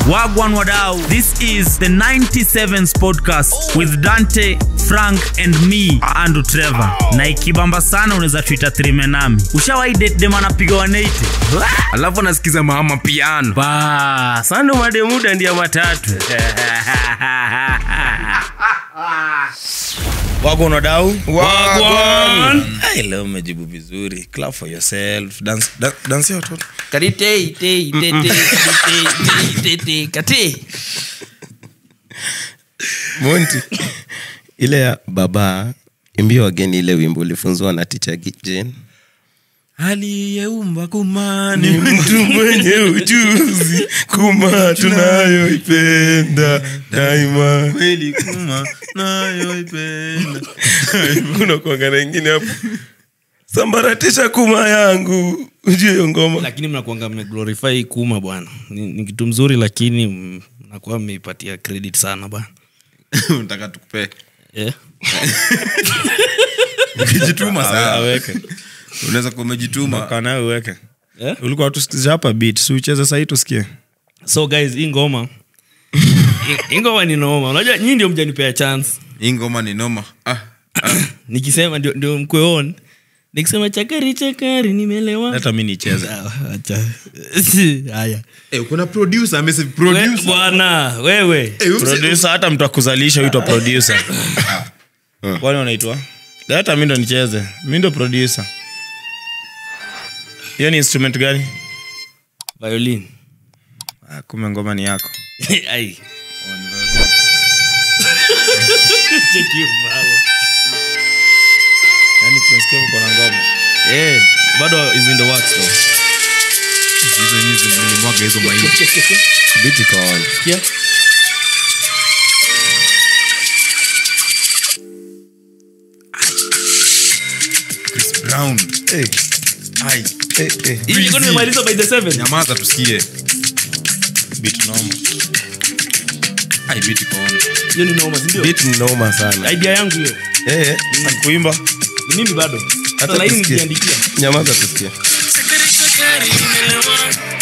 Wagwan Wadau. This is the 97s podcast with Dante, Frank and me, Andrew Trevor. Na ikibamba sana unaweza tuita trime nami. Ushawahi date dem anapiga 180? alafu anasikiza mama piano ba sando mademuda ndia matatu Wagwan Wadau. Wagwan. Ai, leo umejibu vizuri clap for yourself dance, da, dance ya watoto Karitei, tei, tei, tei, karitei, tei, tei, tei, kati. monti ile ya baba imbia wageni ile wimbo ulifunzwa na ticha jen aliyeumba kumani mtu mwenye ujuzi kuma tunayoipenda daima kweli kuma nayoipenda unakuanga na ingine hapo sambaratisha kuma yangu ujue hiyo ngoma lakini mnakuanga mmeglorify kuma bwana ni, ni kitu mzuri lakini mm, mnakuwa mmeipatia credit sana bwana unataka tukupe yeah. ukijituma sana aweke unaweza kuwa umejituma kana uweke Yeah? ulikuwa tusikiza hapa beat si ucheze sahii tusikie so guys hii ngoma hii- hii ngoma ni noma unajua nyii ndio mjanipea chance hii ngoma ni noma ah, nikisema ndio, ndio mkwe on nikisema chakari chakari nimelewa hata mi nicheze Ah, acha. haya eh, kuna producer amesema We- producer bwana wewe Eh, huyu mse- producer hata mtu akuzalisha huitwa producer kwani wanaitwa hata mi ndo nicheze mi ndo producer hiyo ni instrument gani violin ah, kume ngoma ni yako Ai. Cheki baba. yani tunasikia uko na ngoma Eh, bado is in the works though. hizo nyuzi mlimwaga hizo mahindi biti iko on Sikia? Chris Brown Eh, ai eh, eh. Hii iko nimemaliza by the seven. nyamaza tusikie bit noma ai biti on Hiyo ni noma, si ndio? Beat ni noma sana Idea yangu hiyo. Eh, kuimba Ni mimi bado. Hata Hata laini tusikie. nikiandikia. nyamaza tusikia Chakari chakari nimelewa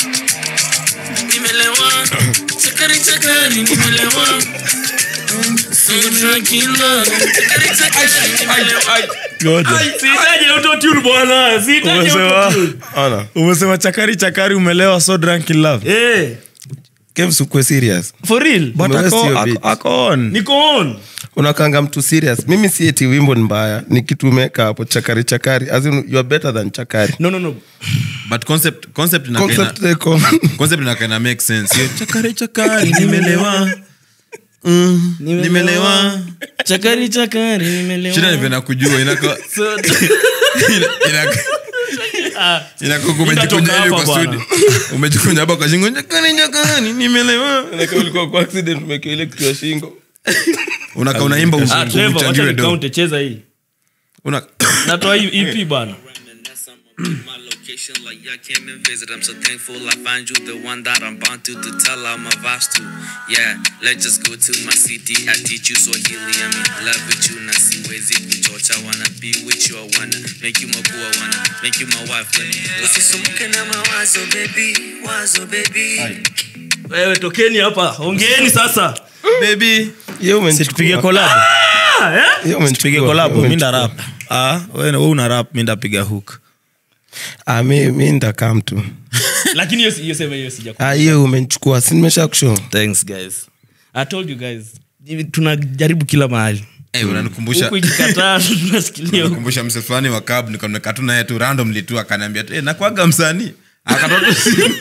Nimelewa Chakari chakari nimelewa Soda kila Chakari chakari nimelewa Sihitaji autotune bwana. Sihitaji umesema autotune. ona umesema chakari chakari umelewa so drunk in love Eh, kemsukwe serious for real. but Umewest ako, your ako, beat. ako on Niko on. unakanga mtu serious mimi si eti wimbo ni mbaya ni kitu umeweka hapo chakari chakari as in, you are better than chakari No, no, no. but concept concept ina concept ina- iko concept inakana make sense hiyo chakari chakari nimelewa Mm, nimelewa Chakari chakari nimelewa. shida nivyo nakujua inaka So- inaka Ah, inaka Nitatoka umejikunya hivi hapa kwa bwana. studio umejikunya hapa kwa shingo chakari chakari nimelewa ulikuwa kwa accident umekiwa ile kitu ya shingo unaka unaimba ah, Trevor, wacha uchangiwe do nikaunte, cheza hii. una Natoa hii EP bana. Reminisce on my location like y'all came and visit. I'm so thankful I find you the one that I'm bound to to tell all my vibes to. Yeah, let's just go to my city. I teach you Swahili. I'm in love with you. Na siwezi kuchocha. Wanna be with you. I wanna make you my boo. I wanna make you my wife. Let me Usisumbuke na mawazo baby, wazo baby. wewe tokeni hapa ongeeni sasa baby hiyo umenichukua. tupige collab Hiyo umenichukua. tupige collab Hiyo mi nda umenichukua. rap ah wewe wewe una rap mi ndapiga hook Ah, mi mi ndakam tu lakini hiyo si- hiyo sema hiyo sija Ah, hiyo umenichukua si nimesha kushow thanks guys i told you guys Hivi tunajaribu kila mahali eh unanikumbusha huku ikikataa tunashikilia huku. kumbusha mse fulani wa cab nikameka tu naye tu randomly tu akaniambia tu, eh nakwaga msanii akatoa tu simu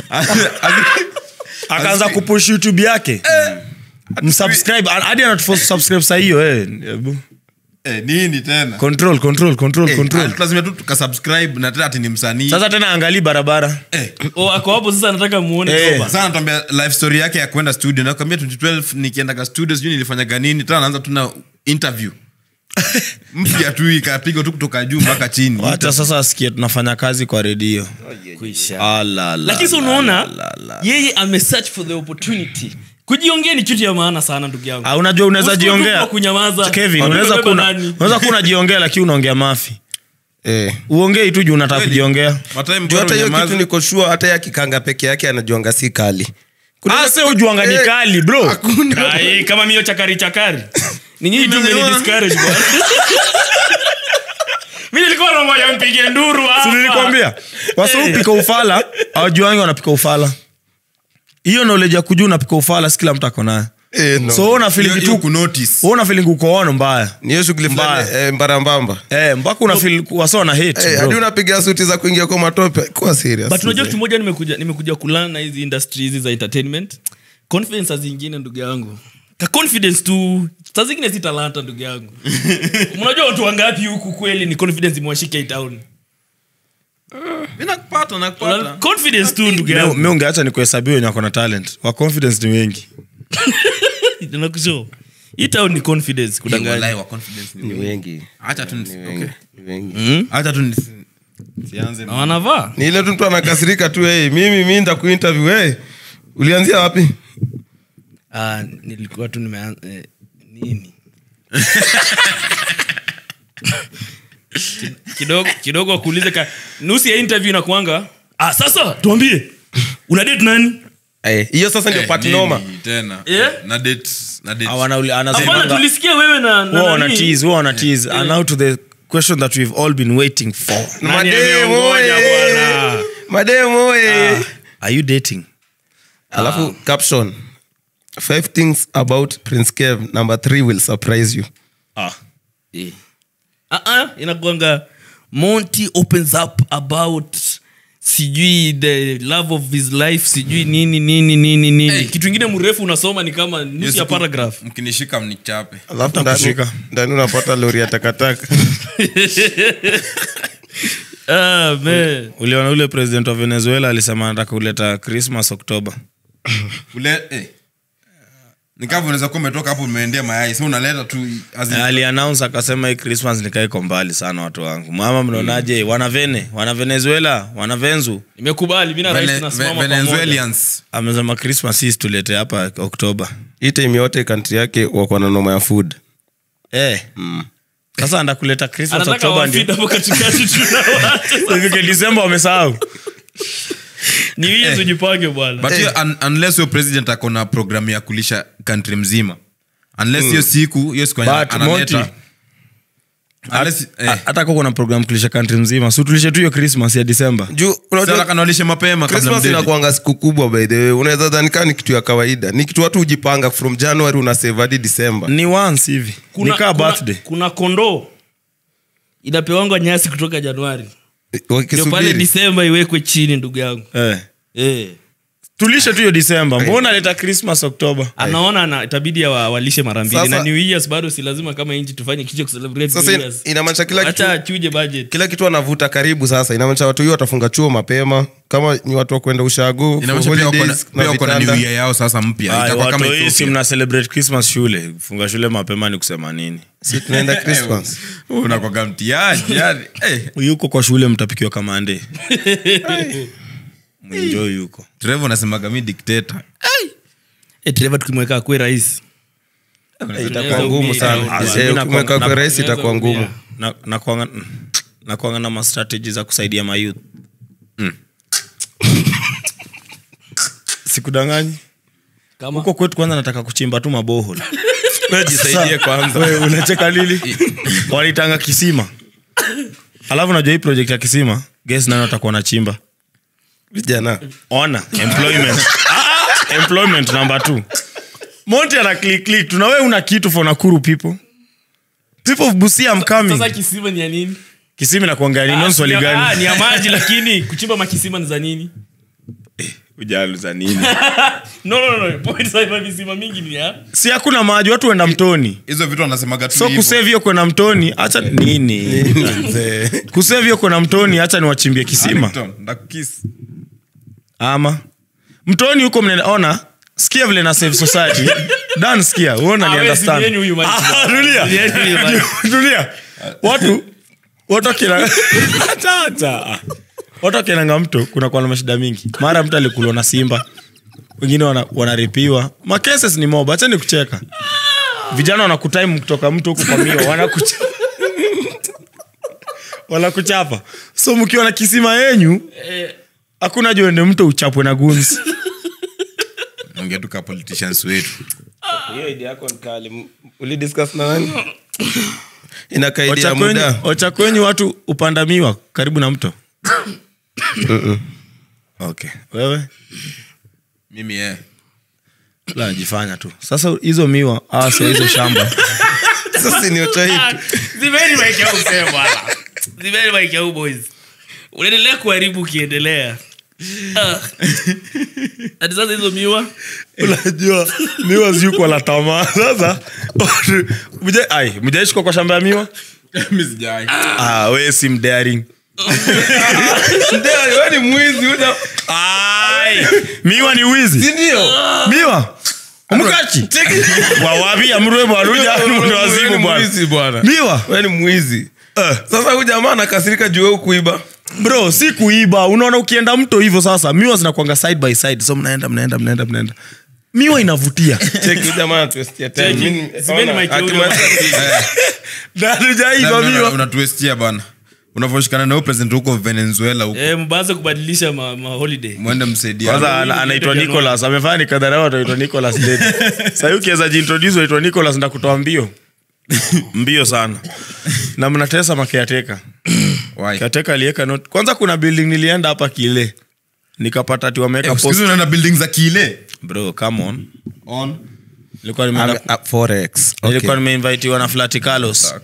akaanza kupush youtube yake msubscribe hadi anatuforce subscribe saa hiyo eh Ebu. eh nini tena control control control Eh, control ah, lazima tu tukasubscribe na tena ati ni msanii sasa tena angalii barabara eh, Oh, ako hapo sasa nataka muone Eh. soba. sasa natuambia life story yake ya kwenda studio nakwambia 2012 nikiendaga studio sijui nilifanyaga nini tena anaanza tu na interview mpya tu ikapigwa tu kutoka juu mpaka chini wacha sasa asikie tunafanya kazi kwa redio Kuisha. Ala, la, lakini sa la, unaona la, la, la. yeye ame search for the opportunity kujiongea ni kitu ya maana sana ndugu yangu Ah, unajua unaweza Usikue tu jiongea kwa kunyamaza Kevin, Watu unaweza wamebeba kuna nani? unaweza kuwa unajiongea lakini unaongea mafi eh. uongei tu juu unataka Kweli. kujiongea Matime juu bora hata hiyo unyamaze. kitu niko sure hata ya kikanga peke yake anajuanga si kali Kuna- Ah, se ujuanga ni Eh, kali bro hakuna. Ai, kama mio chakari chakari ni nyinyi tu mmeni discourage bwana mimi nilikuwa namoja mpige nduru hapa Si nilikwambia wasa upika ufala awajuangi wanapika ufala hiyo knowledge ya kujua unapika ufala si kila mtu ako nayo Eh, no. so wewe una feeling Hiyo- tu hiyo kunotice. wewe una feeling uko ono mbaya ni hiyo shughuli fulani Mbaya. eh, mbarambamba eh mpaka una feel wasa na hate Eh, bro. hadi unapiga suti za kuingia kwa matope kuwa serious but unajua kitu moja nimekuja nimekuja kulana na hizi industry hizi za entertainment confidence saa zingine ndugu yangu ka confidence tu saa zingine si talanta ndugu yangu mnajua watu wangapi huku kweli ni confidence imewashika hii town Mimi nakupata, nakupata. confidence tu ndugu Mi- yangu mi ungeacha ni kuhesabia wenye wako na talent wa confidence ni wengi nakusho hii town ni confidence kudanganya Wallahi wa confidence ni ni wengi. wengi Acha tu nisi- ni wengi okay. ni wengi Acha tu nisi- sianze na wanavaa ni ile tu mtu anakasirika tu hey, mimi mi ndakuinterview hey, ulianzia wapi Ah, nilikuwa tu nimeanza eh, nini Ki- kidogo kidogo wakuulize ka nusu ya interview inakuanga ah, sasa tuambie una date nani Eh, hiyo sasa ndio Eh, part nini noma tena Yeah? na date na date Hawana uli- hapana anasemanga- tulisikia wewe na, na Huwa wana nani? tease, huwa wana tease. And now to the question that we've all been waiting for Nani Mademu, ameongoja oye. bwana? mademu oye. are you dating alafu caption five things about prince kev number three will surprise you ah. Eh. Ah, ah, inakuanga monty opens up about sijui the love of his life sijui nini nini nini nini Hey. kitu ingine mrefu unasoma ni kama Hiyo nusu ya siku paragraph mkinishika mnichape alafu ndani, Takushika. ndani unapata lori ya takataka ah, man. uliona ule president wa venezuela alisema anataka kuleta christmas oktoba ule eh. nikavu unaweza kuwa umetoka hapo umeendea mayai so unaleta tu as in- alianaunce akasema hii christmas nikaiko mbali sana watu wangu mama mnaonaje wana vene wana venezuela wana venzu nimekubali mi na rais Vene- tunasimama Ve- pamoja Venezuelans amesema christmas hii tulete hapa oktoba hii time yote kantri yake wako na noma ya food eh. sasa anda kuleta christmas anataka oktoba wafid ndio hapo katikati tunawacha ifike disemba wamesahau ni wiye tujipange bwana but hiyo un, unless huyo president ako na programu ya kulisha country mzima unless hiyo siku hiyo siku But, analeta Monty, unless eh, Ha- hata kwa kuna program kulisha country mzima si tulishe tu hiyo christmas ya disemba juu sasa unajua kanalishe mapema kabla christmas mdate. inakuanga siku kubwa by the way unaweza dhanikaa ni kitu ya kawaida ni kitu watu hujipanga from january una save hadi december ni once hivi nikaa birthday kuna kondoo inapewangwa nyasi kutoka januari ndio pale wakisubiri disemba iwekwe chini ndugu yangu eh. eh. tulishe tu hiyo disemba mbona leta christmas oktoba anaona ana itabidi wa, walishe mara mbili Sasa- na new years bado si lazima kama nchi tufanye kicho kucelebrate sasa new ina- years inamaanisha kila kitu acha achuje budget kila kitu anavuta karibu sasa inamaanisha watu hiyo watafunga chuo mapema kama ni watu wa kwenda ushago for Inamaanisha pia wako na- holidays pia na wako na vitanda. new year yao sasa mpya Ay, itakuwa kama watu hii si Ethiopia. mna celebrate christmas shule funga shule mapema ni kusema nini si tunaenda christmas unakwaga mtiaji yani eh, yuko kwa shule mtapikiwa kamande mwenjoi yuko Trevor unasemaga mi dictator eh Trevor tukimweka kwe rais Eh, itakuwa ngumu sana Ah, Eh, mimi ukimweka nakuwa- kwa rais itakuwa ngumu na, na, kuanga, na kuanga na mastrateji za kusaidia mayouth sikudanganyi kama huko kwetu kwanza nataka kuchimba tu mabohol jisaidie kwanza Wewe, unacheka lili walitanga kisima alafu najua hii project ya kisima ges nani watakuwa na chimba vijana ona employment Ah, employment number two monti ana click click tuna wewe una kitu for nakuru people people of busia I'm coming sasa kisima ni ya nini kisima na kuangalia nini Ah, Ndio swali si- ah, gani ni ya maji lakini kuchimba makisima ni za nini ujalu za nini no no no, no point sasa visima mingi ni ya si hakuna maji watu wenda mtoni hizo vitu wanasemaga tu so hivyo. kusave hiyo kwenda mtoni hacha nini kusave hiyo kwenda mtoni hacha niwachimbie kisima Arlington, ndakukiss. ama mtoni huko mnaona sikia vile na save society dan sikia uona ni Ah, wewe understand zilieni huyu maji. Ah, tulia Zilieni huyu maji. tulia watu watu wakina Acha, acha. watu wakinanga mto kuna kuwa na mashida mingi mara mtu alikulwa na simba wengine wana- wanaripiwa makeses ni mob achani kucheka vijana wanakutime kutoka mto huku kwa mio wanakucha wanakuchapa so mkiwa na kisima yenyu hakuna juende mto uchapwe na guns ongea tu ka politicians wetu hiyo idea yako ni kali M- ulidiscuss na nani inakaidia Ochakwenyu- muda ochakwenyu watu upandamiwa karibu na mto okay wewe mimi eh. la najifanya tu sasa hizo miwa awasia hizo shamba sasa ni ochaitu zimeni maisha huu msee bwana zimeni maisha huu boys unaendelea kuharibu ukiendelea Ah. ati sasa hizo miwa unajua miwa ziukwa la tamaa sasa mja- ai mjaishikwa kwa shamba ya miwa Mimi sijai. ah, we si mdaring ni mwizi una Ai, miwa ni wizi sindio miwa mkachi wawavi amrwe bwaruja ndo wazimu bwana bwana miwa we ni mwizi Eh, sasa huyu jamaa anakasirika juu wewe kuiba bro si kuiba unaona ukienda mto hivyo sasa miwa zinakwanga side by side so mnaenda mnaenda mnaenda mnaenda miwa inavutia cheki huyu jamaa anatuestia time Cheki. Mimi- Zimeni ona, mic ya huyu akimaliza- darujaiva miwa unatuestia bana unavoshikana na huyo president huko venezuela huko eh, mbaanze kubadilisha ma, ma holiday mwende msaidia kwanza ana- anaitwa nicolas amefanya ni kadharau ataitwa nicolas Dede. sahii ukiweza jiintroduce waitwa nicolas ndakutoa mbio mbio sana na mnatesa makeateka Why? keateka aliweka note kwanza kuna building nilienda hapa kile nikapata ati wameweka Eh, post siku hizi unaenda building za kile bro come on on nilikuwa nimeenda Ame- ah, forex Okay. nilikuwa nimeinvitiwa na flati carlos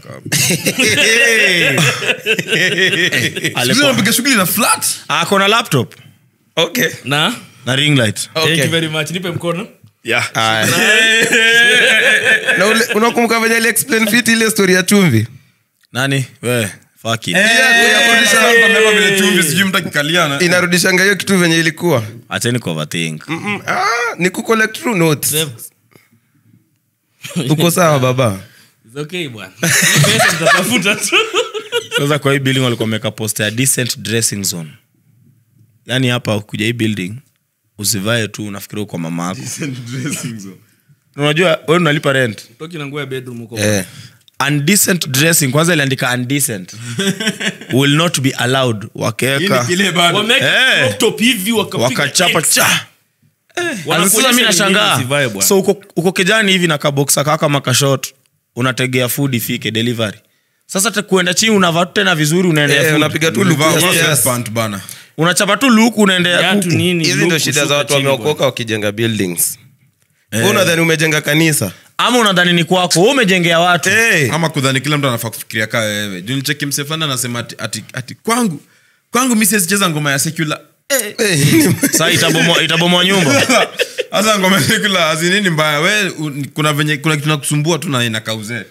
Siku hizi Alikuwa- unapiga shughuli na flat ako na laptop Okay. na na ring light thank Okay. you very much nipe mkono yeah. Aya. na ule- unakumbuka venye aliexplain fit ile story ya chumvi nani we fuck it. Pamewekwa vile chumvi sijui mtu akikaliana inarudishanga hiyo kitu venye ilikuwa acheni kuoverthink Mm, ah, ni kucollect true notes Sema. uko sawa baba It's okay bwana Hii pesa mtatafuta tu sasa kwa hii building walikuwa wameka posta ya decent dressing zone yaani hapa kuja hii building usivae tu unafikiria uko mama yako unajua we unalipa rent toki na nguo ya bedroom huko eh. undecent dressing kwanza iliandika undecent will not be allowed wakaweka kile bado wameweka Eh. crop top hivi wakapiga wakachapa X. cha Wanakuonyesha sasa mi ni nini nashangaa usivae bwana. so uko, uko kijani hivi na kaboksa kaka makashot unategea food ifike delivery sasa te- kuenda chini unavaa tu tena vizuri unaendea Eh, food. unapiga tu Ulivaa luku work yes. pant bana unachapa tu luku unaendea Viatu kuku nini, hizi look ndo shida za kushuka watu chini wameokoka wakijenga buildings Wewe unadhani umejenga kanisa ama unadhani ni kwako wewe umejengea watu hey. ama kudhani kila mtu anafaa kufikiria kaa wewe juu nicheki mse fulani anasema ati, ati, ati kwangu kwangu mi siwezicheza ngoma ya secular saa itabomoa itabomoa nyumba hasa ngoma ya secular azinini mbaya we u- kuna venye kuna kitu nakusumbua tu na inakauzee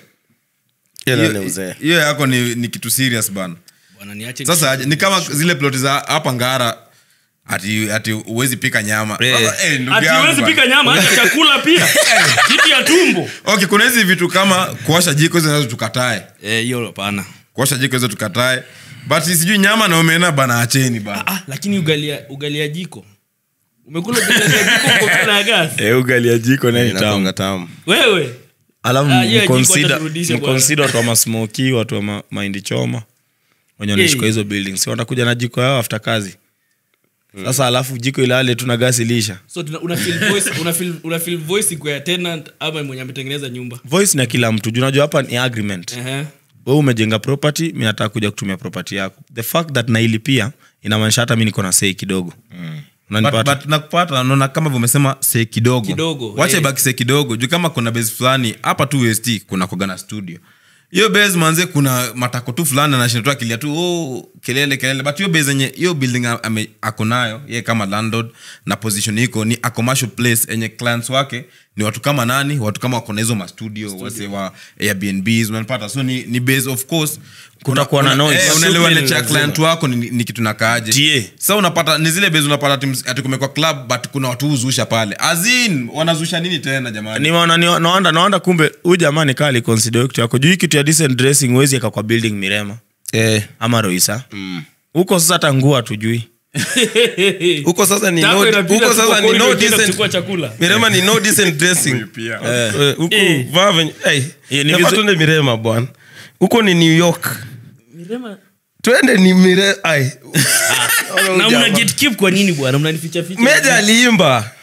hiyo yako ni, ni kitu serious bana Bwana, niache sasa aje, ni kama zile ploti za hapa ngara ati ati uwezi pika nyama Eh. Sasa, eh, ndugu ati yangu huwezi bana. pika nyama hata chakula pia kitu ya tumbo okay kuna hizi vitu kama kuosha jiko hizo nazo tukatae Eh, hiyo hapana kuosha jiko hizo tukatae but sijui nyama na omena bana acheni bana ah, lakini ugali ya- ugali ya jiko umekula ugali ya jiko uko tu na gas Eh, ugali ya jiko naye ni tamu inakonga tamu wewe alafu Ah, hiyo ya jiko mconsider- watarudisha bwana. mconsider watu wa masmoki watu wa ma- mahindi choma wenye wanaishi kwa hizo buildings si watakuja na jiko yao after kazi sasa alafu jiko ilale tu na gasi lisha so tuna- una feel voice una feel una feel voice iko ya tenant ama mwenye ametengeneza nyumba voice na kila mtu juu unajua hapa ni agreement Ehe. we umejenga property mi nataka kuja kutumia property yako the fact that nailipia inamaanisha hata mi niko na sei kidogo but, unanipata but nakupata naona kama vumesema se kidogo Kidogo, wacha eh. ibaki se kidogo juu kama kuna base fulani hapa tu west kuna kogana studio hiyo base manze kuna matako tu fulani anashinda tu akilia tu oh, kelele kelele but hiyo base yenye hiyo building a- ame- ako nayo ye kama landlord na position iko ni a commercial place enye clients wake ni watu kama nani watu kama wako na hizo mastudio wase wa airbnbs unanipata so ni, ni base of course Kutakuwa na noise. eh, unaelewa Shughuli nature ya lazima. client wako ni, ni kitu nakaaje Tie. sa unapata ni zile bezi unapata ati ms- ati kumekwa club but kuna watu huzusha pale azin wanazusha nini tena jamani nimeona ni- naanda naanda kumbe huyu jamaa nikaa aliconsider hiyo kitu yako juu hii kitu ya decent dressing huwezi eka kwa building mirema Eh, ama roisa huko sasa hata nguo hatujui huko sasa ni Tako no, inapita huko tu sasa kwa ni corridor no ukienda decent kuchukua chakula mirema ni no decent dressing Eh, huku Eh. vaa venye hey, Eh, ni nafaa vizu- tuende mirema bwana huko ni new york twende ni mire ai na mna gatekeep kwa nini bwana mnanificha ficha meja aliimba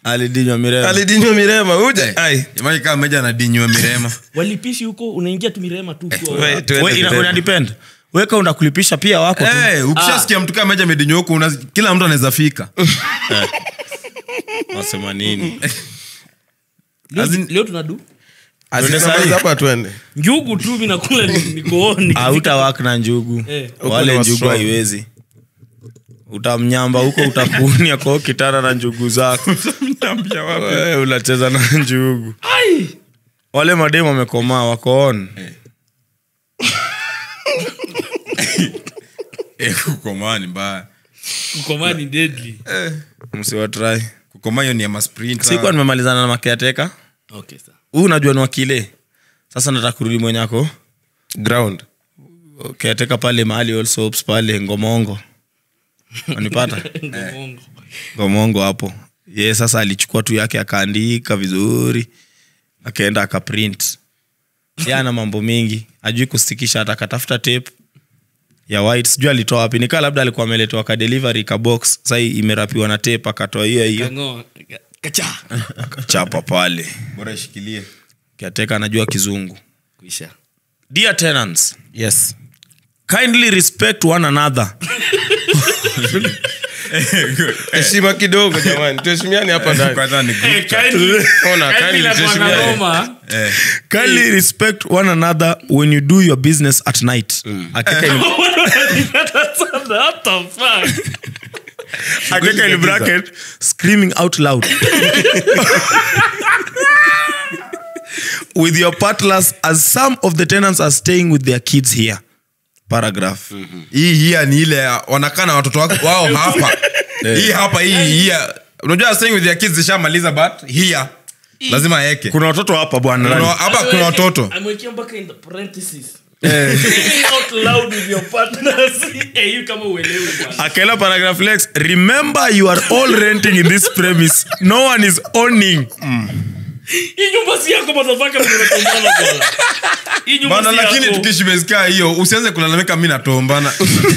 alidinywa mirema alidinywa mirema uje ai Jamani kama meja anadinywa mirema walipishi huko unaingia tu mirema tu ukiwa- we, tuende We, ina- mirema. ina depend weka unda kulipisha pia wako tu Eh, ukishasikia mtu kama meja amedinywa huko una- kila mtu anaweza fika wasema nini Leo- As in- leo tunadu Asisema Tuende sahi. hapa tuende njugu tu mi nakula ni- nikooni auta wak na njugu Eh. wale Huko ni njugu wa haiwezi utamnyamba huko utakunia kwao kitana na njugu zako Wewe unacheza na njugu Ai! wale mademu wamekomaa wakoon Eh, kukomaa ni mbaya kukomaa ni deadly msiwatrai kukomaa hiyo ni ya masprinta. sikuwa nimemalizana na makiateka okay sawa huu unajua ni wakile sasa nataka kurudi mwenyako ground kiateka pale mahali All Soaps pale ngomongo wanipata Ngomongo. ngomongo hapo ye sasa alichukua tu yake akaandika vizuri akaenda akaprint ye ana mambo mengi ajui kustikisha hata akatafuta tape ya white sijui alitoa wapi nikaa labda alikuwa ameletewa ka delivery ka box sahii imerapiwa na tape akatoa hiyo hiyo Kang'oa. Kacha. akachapa pale bora ishikilie kiateka anajua kizungu kuisha dear tenants yes kindly respect one another heshima kidogo jamani tuheshimiane hapa ndani kwanza ni group chat. Ona, kindly tuheshimiane. Eh, kindly respect one another when you do your business at night akeka in, akeka in bracket screaming out loud with your partners as some of the tenants are staying with their kids here paragraph hii hia ni ile ya- wanakaa na watoto wako- wao hapa hii hapa hii hia unajua staying with your kids zishamaliza but hia lazima aeke kuna watoto hapa bwana Kuna- nani? hapa kuna watoto amewekea mpaka in the parentheses Sing out loud with your partners. Eh, hiyo kama uelewi bwana. akela paragraph lex remember you are all renting in this premise no one is owning hii nyumba si yako motherfucker mwenye unatombana bwana. Hii nyumba bana si lakini yako. tukishimezkaa hiyo usianze kulalamika mi natombana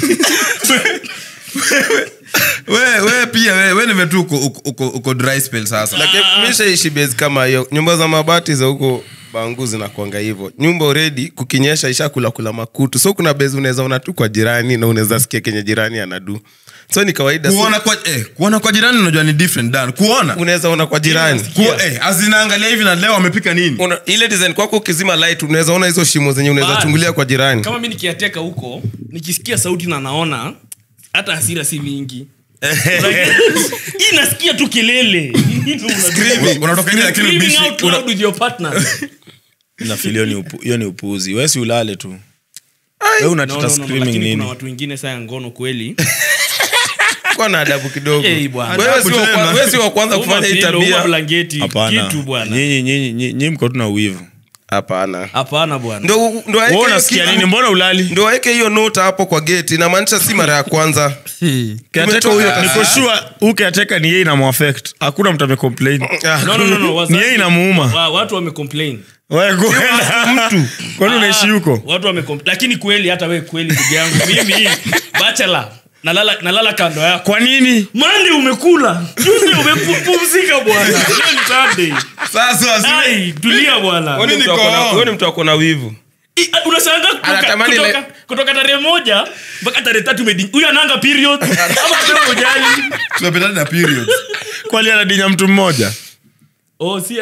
we, we pia we, we nive tu uko, uko, uko, uko dry spell sasa lakini mishaishi base kama hiyo nyumba za mabati za huko bangu zinakwanga hivyo nyumba already kukinyesha ishakula kula makutu so kuna base unaweza ona tu kwa jirani na unaweza sikia kenye jirani anadu so ni kawaida so, kuona kwa, eh, kuona kwa jirani unajua ni different dan kuona unaweza ona kwa jirani Kuo, eh, azinaangalia hivi na leo wamepika nini una, ile design kwako ukizima light unaweza ona hizo shimo zenye unaweza Bad. chungulia kwa jirani kama mi nikiateka huko nikisikia sauti na naona hata hasira si mingi hii nasikia tu kelele unatoka nje lakini Screaming ubishi out loud with your partners. nafili hiyo ni upu- hiyo ni upuuzi wesi ulale tu we No, unateta no, no, no, screaming lakini nini kuna watu wengine saa ya ngono kweli kuwa na adabu kidogo Eh, bwana. Wewe si wa kwa- wewe si wa kwanza Uma kufanya hii pillow, uma tabia blanketi hapana kitu bwana nyinyi nyinyi nyinyi- nyinyi mko tu na uwivu hapana hapana bwana ndo ndo aeke Wewe hiyo unasikia kitu- nini mbona ulali ndo aweke hiyo nota hapo kwa geti inamaanisha si mara ya kwanza kiateka huyo niko sure huu kiateka ni yeye inamuaffect hakuna mtu amecomplain no, no, no, no, wazazi- ni yeye inamuuma wa- watu wamecomplain wewe kwenda mtu kwani unaishi huko watu wamecom- lakini kweli hata we kweli ndugu yangu mimi bachelor nalala, nalala kando yako kwa nini mande umekula juzi umepumzika bwana leo ni Sunday. sasa si- Ai, tulia bwana Wewe ni Mimi mtu ako na- niko- wewe ni mtu ako na wivu I- a- unashangaa kutoka, Anatamani kutoka, ile- kutoka tarehe moja mpaka tarehe tatu umedi- huyu ananga period ama sema ujali tunapendana na periods kwali anadinya mtu mmoja oh, si-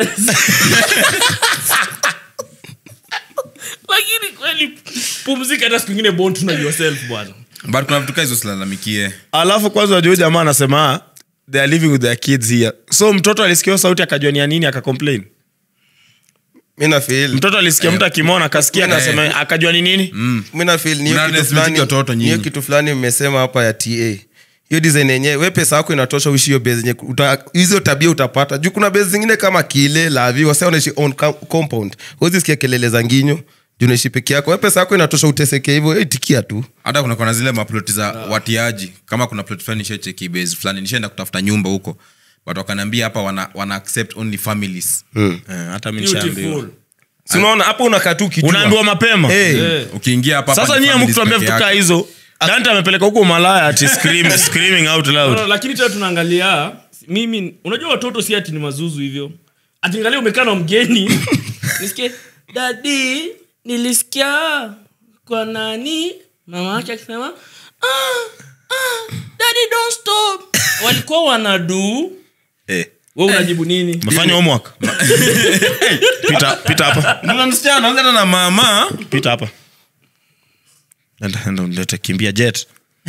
lakini kweli pumzika hata siku ingine bond na yourself bwana but kuna vitu kaa hizo silalamikie alafu kwanza wajua jamaa anasema they are living with their kids here so mtoto alisikia hiyo sauti akajua ni ya nini akacomplain mi nafeel mtoto alisikia mtu akimona akasikia akasema akajua ni nini mi nafeel ni hiyo Mna kitu respect fulani- watoto ni hiyo nyinyi. kitu fulani mmesema hapa ya ta hiyo design yenyewe we pesa yako inatosha uishi hiyo base yenye uta- hizo tabia utapata juu kuna base zingine kama kile lavi wasa unaishi on com- compound huwezi sikia kelele za nginyo juu unaishi peke yako we pesa yako inatosha uteseke hivyo itikia tu hata kuna kona zile maploti za watiaji kama kuna plot fulani nishacheki base fulani nishaenda kutafuta nyumba huko but wakanaambia hapa wana, wana accept only families Eh, hata mi nishaambiwa beautiful si unaona hapo unakaa tu ukijua. unaambiwa mapema Eh, Eh. ukiingia hapa hapa sasa ni nyie families mkutuambia peke vitu kaa yake. hizo dante amepeleka huko malaya ati scream, screaming out No, loud no, lakini tena tunaangalia mimi unajua watoto si ati ni mazuzu hivyo atingalia umekaa na mgeni nisikie dadi nilisikia kwa nani mama yake akisema ah, ah, daddy don't stop walikuwa wanadu Eh. we unajibu nini mefanya homework pita pita hapa Mna msichana anaongea na mama pita hapa enda enda ulete kimbia jet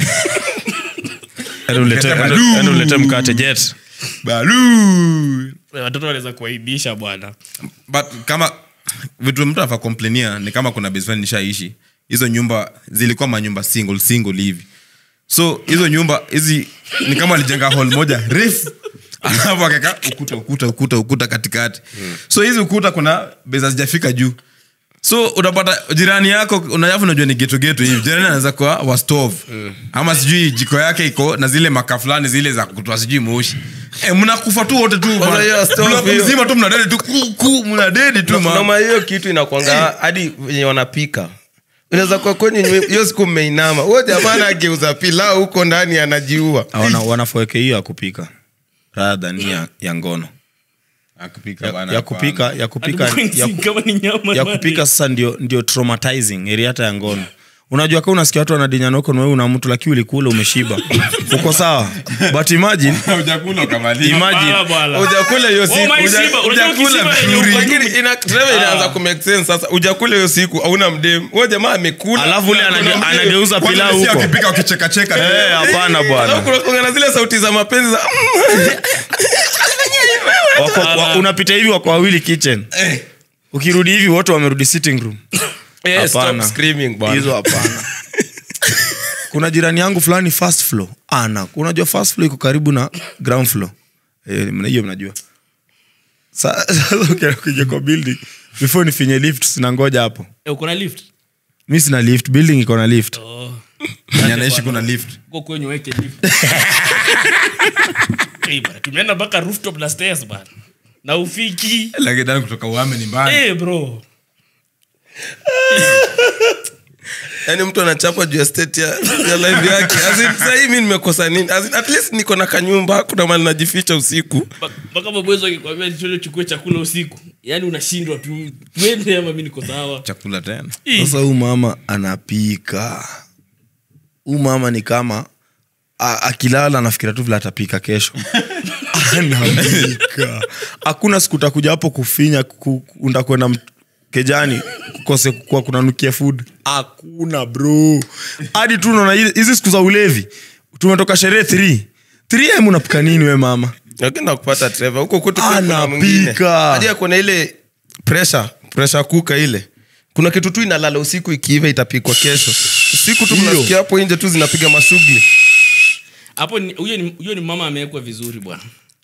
enda ulete enda enda ulete mkate jet balu watoto wanaweza kuaibisha bwana but kama vitu mtu afa komplenia ni kama kuna base friend nishaishi hizo nyumba zilikuwa manyumba single single hivi so hizo nyumba hizi ni kama alijenga hall moja refu alafu akaka ukuta ukuta ukuta ukuta katikati so hizi ukuta kuna base hazijafika juu so utapata jirani yako unayafu unajua ni geto geto hivi jirani anaweza kuwa wa stove ama sijui jiko yake iko na zile maka fulani zile za kutoa sijui moshi e, mnakufa tu wote tu bwana. hiyo stove Block hiyo. mzima tu mnadedi tu ku, ku, mnadedi tu ma noma hiyo kitu inakwanga hadi wenye wanapika unaweza kuwa kwenye nywe- hiyo siku mmeinama huo jamaa anageuza pilau huko ndani anajiua wana wanafoweke hiyo ya kupika radha ni ya, ya ngono akupika ya, bana ya kupika ya kupika ya, ku- kama ni nyama ya kupika sasa ndio ndio traumatizing area hata ya ngono unajua ka unasikia watu wanadinyana huko nawe una mtu lakini ulikula umeshiba uko sawa but imagine hujakula ukamaliza imagine Bala, bala. ujakula hiyo Oh, siku my uja- Simba, unajua ujakula ukishiba vizuri. yenye uko- Lakini ina- Trevor inaanza kumake sense sasa ujakula hiyo siku hauna mdem huo jamaa amekula alafu ule na kuna anage- mdem. anageuza Kwanza pilau si huko akipika wakichekacheka Eh, hapana Alafu bwana kuna- kuna na zile sauti za mapenzi za Wako- wa- unapita hivi wako wawili kitchen ukirudi hivi wote wamerudi sitting room Eh, stop Hapana. screaming, bwana. hizo hapana kuna jirani yangu fulani first floor ana unajua first floor iko karibu na ground floor Eh, mna- hiyo mnajua Sa- sasa uki- ukija kwa building before nifinye lift sinangoja hapo Eh, uko na lift mi sina lift building iko na lift Mwenye anaishi kuna lift uko kwenye weke lift Eh, bana, tumeenda mpaka rooftop na stairs bana na ufiki lakini ndani kutoka uame ni mbali Eh, bro yaani mtu anachapa juu ya state ya, ya live yake As in, sahii mi nimekosa nini As in, at least niko na kanyumba kuna mali najificha usiku mpaka mabwezo akikwambia nichole chukue chakula usiku yaani unashindwa tu twende ama mi niko sawa chakula tena sasa huu mama anapika huu mama ni kama a- akilala anafikira tu vile atapika kesho anapika hakuna siku utakuja hapo kufinya ku- ku- ndakwenda m- kejani kukose kuwa kunanukia food hakuna bro hadi tu unaona hizi- hizi siku za ulevi tumetoka sherehe 3 3 unapika nini we mama lakini nakupata Trevor huko kwetu pia kuna Anapika. mwingine. hadi akona ile pressure pressure kuka ile kuna kitu tu inalala usiku ikiiva itapikwa kesho usiku tu Hiyo. mnasikia hapo nje tu zinapiga mashughuli hapo ni- huyo ni, huyo ni mama amewekwa vizuri bwana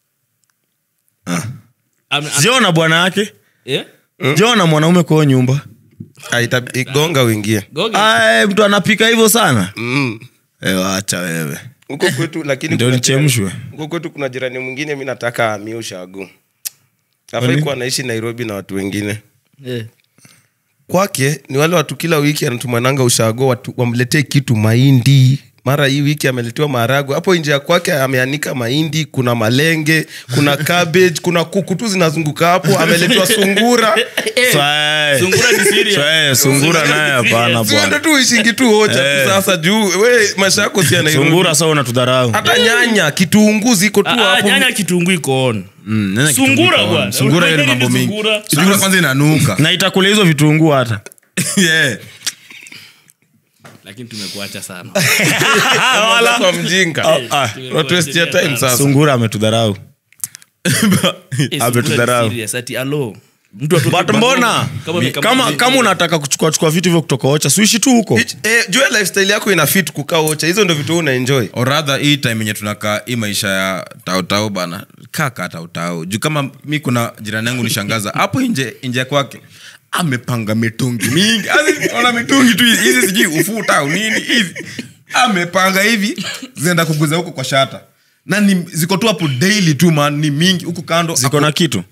Ame- ame- jiona bwana yake eh? jiona mwanaume kwa hiyo nyumba Ah, ita- igonga uingie Goge. Ay, mtu anapika hivyo sana Mm. Eh, wacha wewe huko kwetu lakini Ndio kuna nichemshwe. jirani- huko kwetu kuna jirani mwingine mi nataka amie ushagu afai Kwani? kuwa anaishi nairobi na watu wengine Eh. kwake ni wale watu kila wiki anatumananga ushago watu wamletee kitu mahindi mara hii wiki ameletewa maharagwe hapo nje ya kwake ameanika mahindi kuna malenge kuna cabbage kuna kuku tu zinazunguka hapo ameletewa sungura Swae. Sungura ni serious. Swae, sungura naye hapana siende bwana tu uishingi tu hocha Eh. tu sasa juu we maisha yako si ya Nairobi. sungura saa unatudharau hata nyanya kitunguu ziko tu Ah, ah, hapo nyanya kitunguu iko on Mm, nene Sungura kitunguu bwana. kwa- sungura hiyo ni Unajua mambo nini mingi sungura? sungura kwanza inanuka na itakula hizo vitunguu hata Yeah. lakini tumekuacha sana Umeanza kwa mjinga ah. unatuestia time sasa sungura ametudharau Eh, sungura ni Ametudharau. serious, ati alo mtu atoke but kwa- mbona kama Mi- amekama- kama kama unataka kuchukua chukua vitu hivyo kutoka ocha suishi tu huko Ich- eh, jua lifestyle yako ina fit kukaa ocha hizo ndo vitu una enjoy or rather hii time yenye tunakaa hii maisha ya tautau bana kaka tautau juu kama mi kuna jirani yangu nishangaza hapo nje nje kwake amepanga mitungi mingi Yaani, ona mitungi tu hizi hizi sijui ufuta au nini hivi amepanga hivi zinaenda kuguza huko kwa shata na ni, ziko tu hapo daily tu man ni mingi huku kando ziko na kitu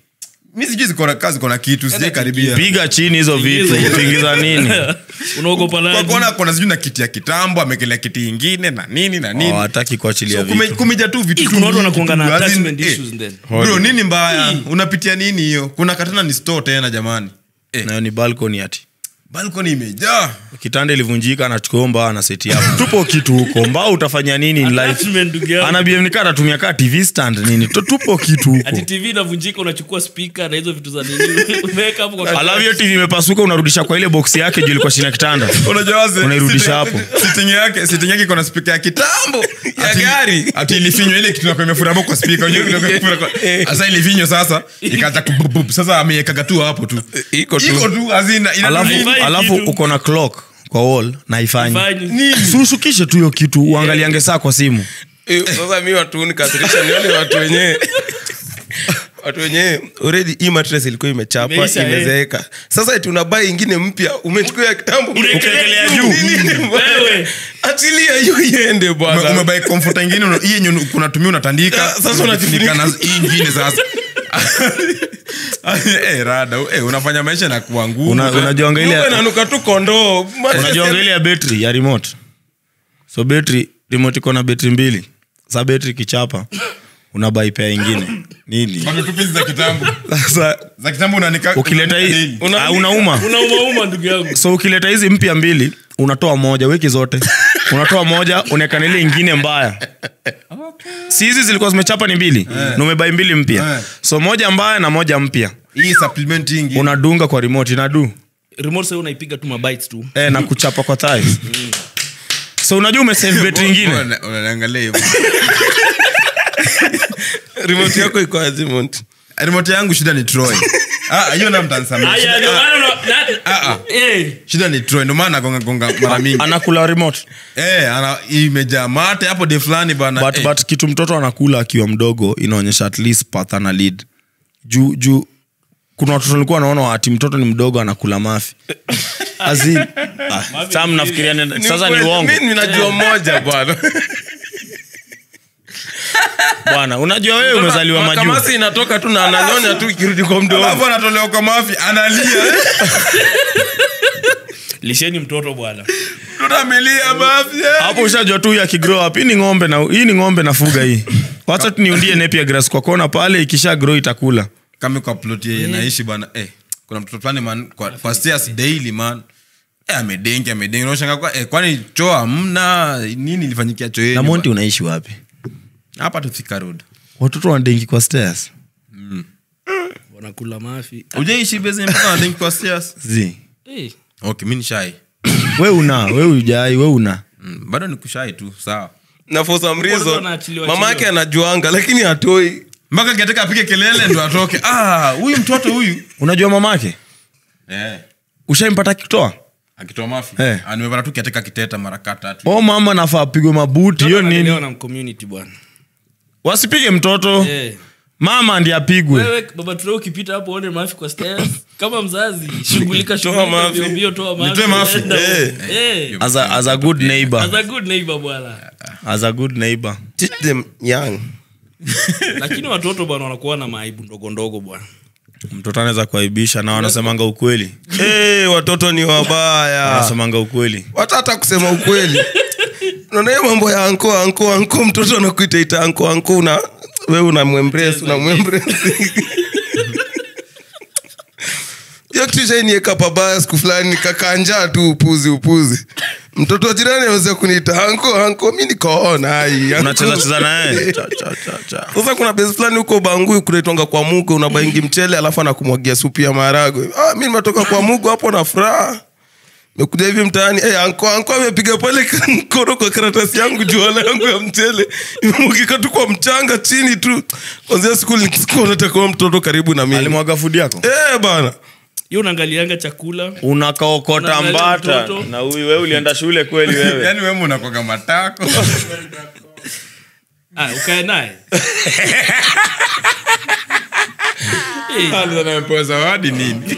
mi sijui zikona kaa zikona kitu sijai karibia piga chini hizo vitu tingiza nini unaogopa kwa nani kuona kona sijui na kiti ya kitambo amekelea kiti ingine na nini na nini hawataki kuachilia So, kume- vitu kumeja tu vitu Hii tu kuna watu mingi wanakuanga tu, na as in, attachment eh, issues then. bro nini mbaya unapitia nini hiyo kuna katana ni store tena jamani eh, nayo ni balcony ati balcony imejaa kitanda ilivunjika anachukua mbao ana seti hapo tupo kitu huko mbao utafanya nini in life Attachment, ndugu yangu. anabiemnika anatumia kaa tv stand nini Tu- tupo kitu huko ati tv inavunjika unachukua spika na hizo vitu za nini umeweka hapo kwa alafu hiyo tv imepasuka unarudisha kwa ile boksi yake juu ilikuwa chini ya kitanda unajua waze Unairudisha sitting- hapo. sitting yake sitting yake iko na spika ya kitambo ya gari ati ilifinywa ile kitu nakuwa imefura hapo kwa spika unajua kitu inakuwa imefura kwa- sasa ilifinywa sasa ikaanza kubububu sasa amewekaga tu hapo tu iko tu iko tu azina alafu, Haifai alafu kitu. uko na clock kwa wall na haifanyi Haifanyi. sushukishe tu hiyo kitu uangaliange saa kwa simu Eh, sasa mi watu nikasirisha nione watu wenyewe watu wenyewe already hii mattress ilikuwa imechapa Imeisha, eh. imezeeka sasa eti unabai ingine mpya umechukua ya kitambo Unaekelea juu. juu. Nini bwana? Wewe. achilia hiyo iende Ume- bwana umebai komfuta ingine una- hii yenye unatumia unatandika Ah, sasa unajifunika unajifunika. na hii ingine sasa Eh, rada eh, unafanya maisha na kuwa ngumu Una- unajuanga ile Nyumba inanuka tu kondoo Mattress unajuanga ya- ile ya betri ya remote so betri remote iko na betri mbili sa betri kichapa unabai pea ingine nini Bado tu pisi za kitambo sasa za kitambo unanika ukileta hii unanika- ah, unauma unaumauma ndugu yangu so ukileta hizi mpya mbili unatoa moja weki zote unatoa moja unaekana ile ingine mbaya si hizi zilikuwa zimechapa ni mbili na umebai mbili mpya Eh. so moja mbaya na moja mpya hii supplement ingi unadunga kwa remote inadu remote sasa unaipiga tu mabites tu eh, na kuchapa kwa thighs so unajua umesave betri ingine Una- unaniangalia hivyo remote yako iko azimont remote yangu shida ni troy Ah, hiyo na mtansamia Aya, ndio maana una- na- Ah, ah. Eh, shida ni troy ndio maana gonga gonga mara mingi anakula remote eh ana imejaa mate hapo de fulani bana but, eh. but kitu mtoto anakula akiwa mdogo inaonyesha at least path ana lead juu juu kuna watoto walikuwa wanaona ati mtoto ni mdogo anakula mafi As in, ah, sasa mnafikiria nini- sasa ni uongo mi ninajua moja bwana bwana unajua wewe umezaliwa majuu kamasi inatoka tu na ananyonya tu ikirudi kwa alafu mdomo anatolewa kwa mafi analia eh. lisheni mtoto bwana mtoto amelia mafi eh. hapo ushajua tu ya grow up hii ni ng'ombe na hii ni ng'ombe nafuga hii wacha tu niundie nepia grass kwa kona pale ikisha grow itakula kama kwa plot yeye naishi bana eh kuna mtoto fulani man kwa, kwa stairs daily man eh amedengi amedengi unashanga kwa eh kwani choo hamna nini ilifanyikia choo na yenu monti unaishi wapi ba- hapa tu Thika road watoto wandengi kwa stairs wanakula mafi ujaishi base mpaka wanadengi kwa stairs zi Eh, okay mimi ni shy we una we ujai we una mm, bado ni kushai tu sawa na for some Watoto reason wanaachiliwa mama yake achiliwa. anajuanga lakini hatoi mpaka kiateka apige kelele ndo atoke ah huyu mtoto huyu unajua mamake eh ushaimpata kitoa akitoa mafi Eh. ah, nimepata tu kiateka kiteta mara kaa tatu o mama nafaa apigwe mabuti hiyo mtoto nini analelewa na community bwana wasipige mtoto Eh. mama ndi apigwe wewe baba ture ukipita hapo one mafi kwa stairs kama mzazi shughulika shughulika mafi. mbio mbio toa mafi Nitoe mafi. enda. Eh. Eh. as a, as a good neighbor as a good neighbor bwana as a good neighbor teach them young lakini watoto bwana wanakuwa na maaibu ndogo ndogo bwana mtoto anaweza kuaibisha na wanasemanga ukweli hey, watoto ni wabaya wanasemanga ukweli watata kusema ukweli unaona hiyo mambo ya anko anko anko mtoto anakuita ita anko anko una we unamwembrace unamwembrace hiyo kitu shainieka pabaya siku fulani nikakanjaa tu upuzi upuzi mtoto wa jirani aweza kuniita anko anko mi nikaona ai uncle." unacheza cheza naye Cha, cha, cha, cha. sasa kuna besi fulani huko bangui kunaitwanga kwa mugo unabaingi mchele alafu anakumwagia supu ya maharagwe ah, mi nimetoka kwa mugo hapo na furaha mekuja hivi mtaani hey, anko anko amepiga pale mkono kwa karatasi yangu juala yangu ya mchele imemwagika tu kwa mchanga chini tu kwanzia siku sikuwa nataka mtoto karibu na mimi alimwaga fudi yako Eh, bana hiyo unaangalianga chakula unakaokota Unaangalia mbata mtoto. na huyu wewe ulienda shule kweli wewe yani wewe unakwaga matako ah, ukae naye Eh, anapewa zawadi nini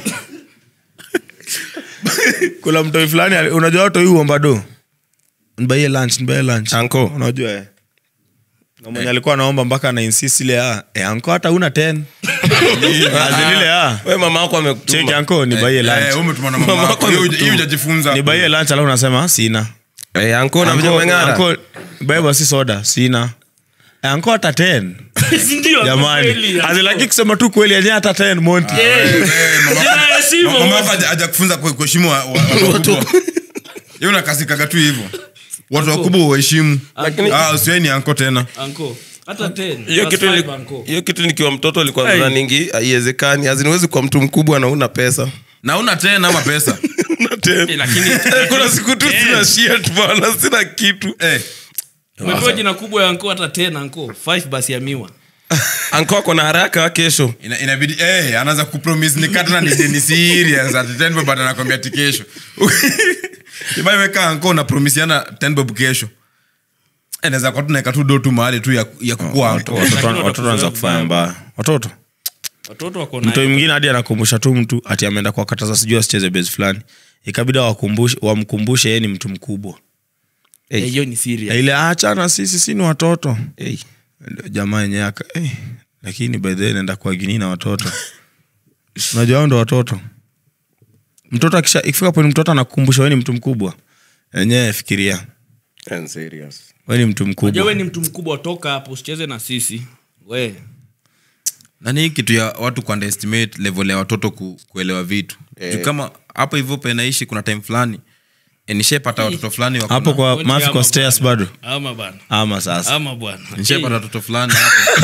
kuna mtoi fulani ali- unajua watoi uomba do nbaie lunch nbaie lunch Anko. unajua eh? na mwenye alikuwa anaomba mpaka ana insist ile ah, eh, anko hata una 10 azilile ah we mama wako cheki amekutuma anko ni baie Eh, lunch umetuma na mama yako. Hiyo huja- hiyo hujajifunza. ni baie lunch alafu unasema sina Eh, anko na venye Anko- umeng'ara anko, beba si soda sina Eh, anko hata 10 Si ndio, jamani kweli, azilaki kusema tu kweli yenyewe hata 10 monti Eh, Eh, mama- jina ya heshima, mama yako haja- hajakufunza ku- kuheshimu wa- wa- watu wakubwa. Yeye unakasikaga tu hivyo watu wakubwa uheshimu usiwe ni anko tena Anko, hata 10, hiyo plus kitu five, ni- anko. hiyo kitu nikiwa mtoto ilikuwa Hey. hey. ningi haiwezekani aziniwezi kwa mtu mkubwa na una pesa na una tena ama pesa Una tena. Eh, lakini kuna siku tu sina shit bana sina kitu Eh, umepewa jina kubwa ya anko hata 10 anko 5 basi ya miwa anko ako na haraka kesho ina- inabidi eh, anaanza kupromise ni katana ni deni serious ati 10 bob anakwambia ati kesho imaiweka anko unapromisiana 10 bob kesho Eh, naweza kuwa tunaweka tu do tu mahali tu ya, ya kukua anko watoto watoto wanaanza kufanya mbaya watoto watoto wako na mtoi mwingine hadi anakumbusha tu mtu ati ameenda kuwakataza sijui asicheze base fulani ikabidi wakumbushe wamkumbushe yeye ni mtu mkubwa Eh, hiyo ni Ya serious ile achana sisi si ni watoto hey. Ndio jamaa yenyewe aka eh, lakini by the way naenda kwa gini na watoto unajua hao ndo watoto mtoto akisha ikifika poni mtoto anakukumbusha wewe ni mtu mkubwa enyewe fikiria And serious. wewe ni mtu Unajua mkubwa we ni mtu mkubwa toka hapo usicheze na sisi we nani hii kitu ya watu kuunderestimate level ya watoto ku, kuelewa vitu Eh. Juu kama hapo hivyo penaishi kuna time fulani eh, nishapata watoto fulani wako hapo na- kwa Wewe mafi ama kwa stairs bado ama bana ama sasa ama bwana nishapata watoto fulani hapo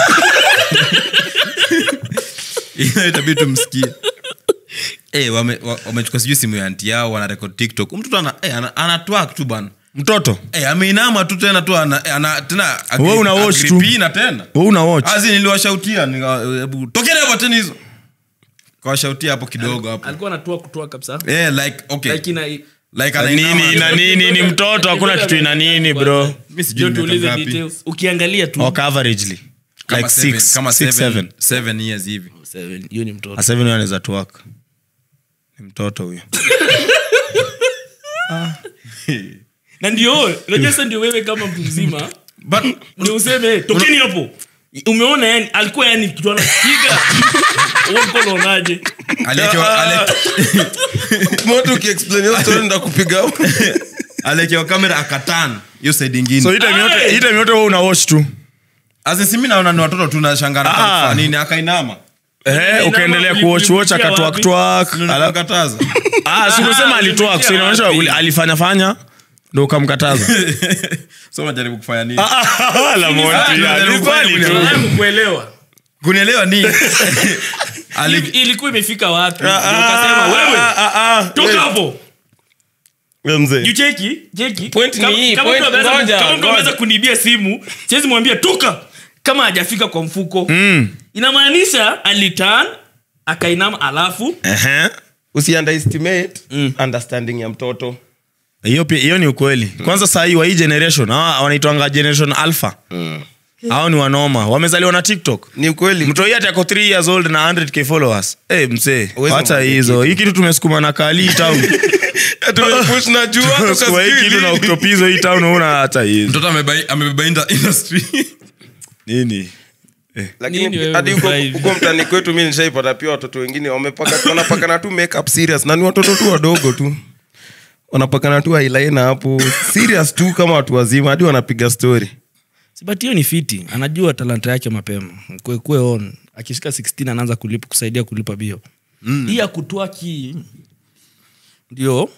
Hiyo itabidi tumsikie Eh, wame- wa- wamechukua sijui simu ya anti yao wanarekod tiktok Huyu mtoto ana, eh, ana, anatwak tu bana mtoto Eh, ameinama tu tena tu ana, eh, ana, tena agri- Wewe una watch tu. agripina tena wewe una watch azi niliwashautia nika- hebu tokeni hapo tena hizo kawashautia hapo kidogo hapo alikuwa anatua kutoa kabisa Eh, like okay like ina like anainama nini ina nini ni mtoto hakuna kitu ina nini bro Mimi sijui Ndio ni tuulize miaka ngapi. details ukiangalia tu ok averagely Kama like seven- six, kama six, seven- seven. seven years hivi Seven, hiyo ni mtoto A seven huyo anaweza tuwaka ni mtoto huyo na ndio unajua sasa ndio wewe kama mtu mzima but ndio useme tokeni hapo umeona yani alikuwa yani kitu anapiga wewe mko unaonaje alekewa ale- Moto ukiexplain hiyo story ndakupiga hapo. alekewa kamera akatan hiyo side ingine so hii time yote hii time yote wewe una watch tu asisimi naona ni watoto tunashangana Ah. kwa nini akainama eh ukaendelea kuwatch watch akatwak twak alafu nilikataza ah si umesema Ah, alitwak so ulipitia inaonyesha wapi? uli- alifanya fanya ndio ukamkataza so najaribu kufanya nini la monti Ah, ni swali tu Nataka kuelewa kunielewa ni Ali- Hivi ilikuwa imefika wapi Ndio ukasema wewe toka hapo Wewe mzee. You cheki cheki Point ni Kama- hii, kama point- mtu ameweza- ngoja, kama mtu ngoja. ameweza kunibia simu siwezi mwambia toka kama hajafika kwa mfuko Mm. inamaanisha alitan akainama alafu Ehe. usi underestimate understanding ya mtoto hiyo pia hiyo ni ukweli kwanza saa hii wa hii generation hawa wanaitwanga generation alpha hao ni wanoma wamezaliwa na tiktok ni ukweli mtoi ati ako 3 years old na 100k followers hey, msee Huwezi wacha mwambia hizo hii kitu tumesukuma na kali town tumepush na jua Tumesukuma hii kitu na oktopizo hii town una hata hizo mtoto amebeba- amebeba inda- industry nini lakini Nini wewe hadi huko- umefurahi? huko mtani kwetu mi nishaipata pia watoto wengine wamepaka wanapakana tu makeup serious na ni watoto tu wadogo tu wanapakana tu eyeliner hapo serious tu kama watu wazima hadi wanapiga story Si, but hiyo ni fiti anajua talanta yake mapema kue, kue on akishika 16 anaanza kulipa, kusaidia kulipa bio mm. hii ya kutoa ki ndio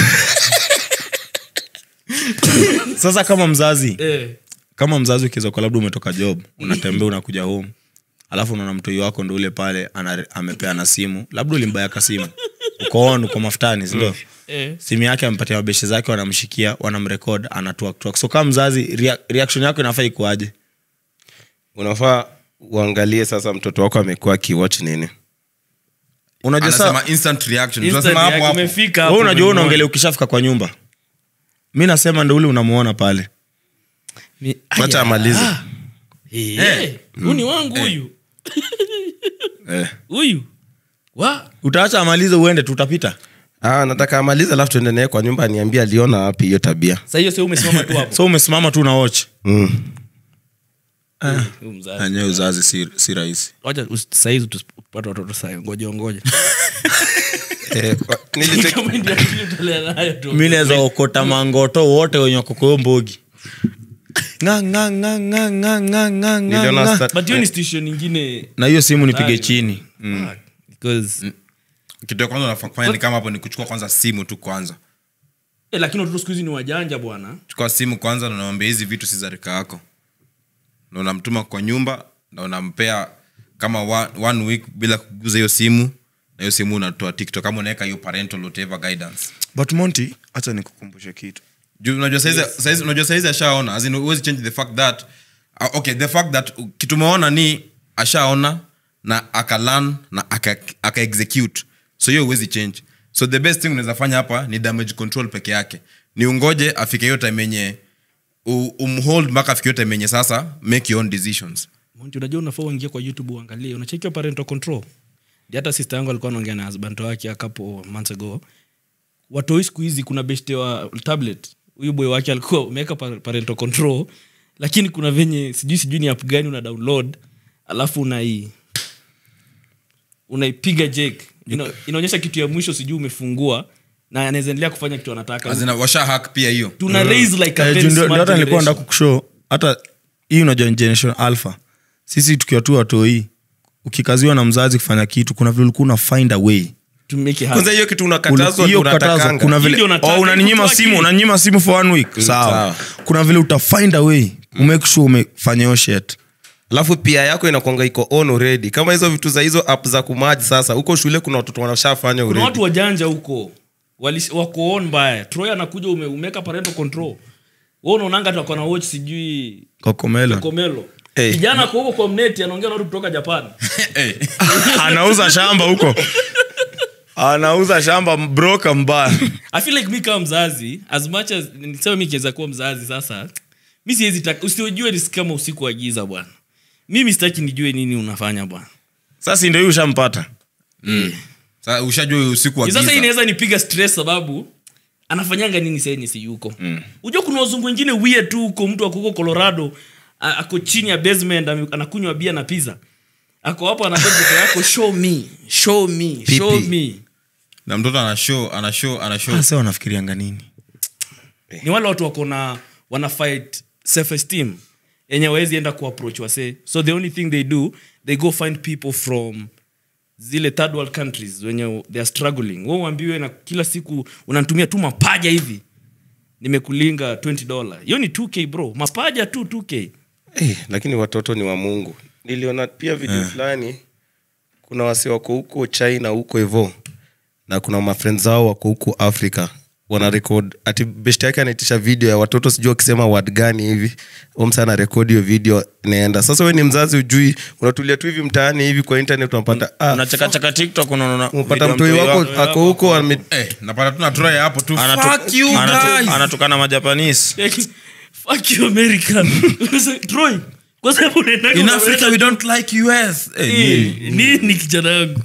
sasa kama mzazi eh. kama mzazi ukiweza kwa labda umetoka job unatembea unakuja home alafu unaona mtoi wako ndo ule pale ana, amepea na simu labda ulimbayaka simu uko on uko mafutani sindio Eh. simu yake amepatia mabeshe zake wanamshikia wanamrekod anatuaktwak so kama mzazi rea- reaction yako inafaa ikuaje unafaa uangalie sasa mtoto wako amekuwa akiwatch nini unajua saa anasema instant reaction Instant tunasema hapo react, hapo umefika wewe hapo, unajua umemuona. unaongelea ukishafika kwa nyumba mi nasema ndo ule unamuona pale Ni- wacha Aya. amalize Ah. Eh, eh, huyu ni wangu huyu eh. huyu wa utaacha amalize uende tutapita ah, nataka amalize alafu tuende naye kwa nyumba aniambia aliona wapi hiyo tabia sa hiyo se umesimama tu hapo so umesimama tu na watch mm. Huyu mzazi. enyewe uzazi si, si rahisi Wacha us- saizi tupate watoto sahi ngoja ngoja Eh, wa- nilitake- Kama ndio akili utolea nayo tu. mi naweza okota mangoto wote wenye wakokoyo mbogi Nga, nga, nga, nga, nga, nga, nga, niliona nga. stat- but hiyo ni station ingine na hiyo simu nipige Hatari. chini Fuck. because kitu ya kwanza unafanya ni kama hapo ni kuchukua kwanza simu tu kwanza eh, lakini watoto siku hizi ni wajanja bwana chukua simu kwanza na unamwambia hizi vitu si za rika yako na unamtuma kwa nyumba na unampea kama one, one week bila kuguza hiyo simu na hiyo simu unatoa tiktok kama unaweka hiyo parental whatever guidance but monty hacha nikukumbushe kitu juu unajua saizi saizi- unajua saizi ashaona as in huwezi change the fact that uh, okay the fact that uh, kitu umeona ni ashaona na akalan na aka, aka execute so hiyo huwezi change so the best thing unaweza fanya hapa ni damage control peke yake ni ungoje afike hiyo time yenye u- umhold mpaka afike hiyo time yenye sasa make your own decisions Monty, unajua unafaa uingie kwa youtube uangalie unachekiwa parental control Ndio hata sister yangu alikuwa anaongea na husband wake a couple months ago watoi siku hizi kuna beshte wa tablet huyu boy wake alikuwa umeweka pa- parental control lakini kuna venye sijui sijui ni app gani una download alafu unai unaipiga jek Ina, inaonyesha kitu ya mwisho sijui umefungua na anaweza endelea kufanya kitu anataka As in, washa hack pia hiyo tuna raise like a Eh, very juu ndio- smart ndio hata nilikuwa generation. nda kukushow hata hii unajua ni generation alpha sisi tukiwa tu watoi ukikaziwa na mzazi kufanya kitu kuna vile ulikuwa una find a way to make it happen. kwanza hiyo kitu unakatazwa hiyo ndio kukatazwa, unatakanga. kuna vile Ndio unataka, oh, unaninyima kutoa simu akili. unaninyima simu for one week sawa sawa. kuna vile utafind a way umake sure umefanya hiyo shit alafu pia yako inakwanga iko on already kama hizo vitu za hizo app za kumaji sasa huko shule kuna watoto wanashafanya kuna already watu wajanja huko Walish- wako on mbaya troy anakuja ume, umeka parental control we unaonanga tu akona watch sijui kokomelo komelo Hey. kijana kwa huko kwa mneti anaongea na watu kutoka japan anauza shamba huko anauza shamba broka mbaya i feel like mi kama mzazi as much as nisema mi kiweza kuwa mzazi sasa mi siwezi taka usiojue ni kama usiku wa giza bwana mimi sitaki nijue nini unafanya bwana sasa ndio hii ushampata Sasa ushajua usiku wa sasa hii giza inaweza nipiga stress sababu anafanyanga nini saenye si yuko mm. ujua kuna wazungu wengine wie tu huko mtu akuko colorado a- ako chini ya basement ame- anakunywa bia na pizza ako hapo anapea mtoto yako show me show me show me na mtoto ana show ana show ana show sasa wanafikirianga nini ni wale watu wako na wana fight self esteem yenye wawezi enda kuapproach wase so the only thing they do they go find people from zile third world countries wenye they are struggling we uambiwe na kila siku unatumia tu mapaja hivi nimekulinga 20 dollar hiyo ni 2k bro mapaja tu 2k Eh, lakini watoto ni wa mungu niliona pia video fulani kuna wasi wako huko china huko hivo na kuna mafrend zao wako huko africa wana record ati best yake anaitisha video ya watoto sijui wakisema word gani hivi omsa ana rekodi hiyo video inaenda sasa we ni mzazi ujui unatulia tu hivi mtaani hivi kwa internet unapata ah, unachakachaka tiktok unaona unapata video mtoi mtoi wako wako ako huko ame- eh, napata tu na try hapo tu anatu- fuck you anatu- guys anatukana majapanese fuck you america troy kwa sababu unaendanga in unaweka- africa we don't like us eh, Eh, nini kijana yangu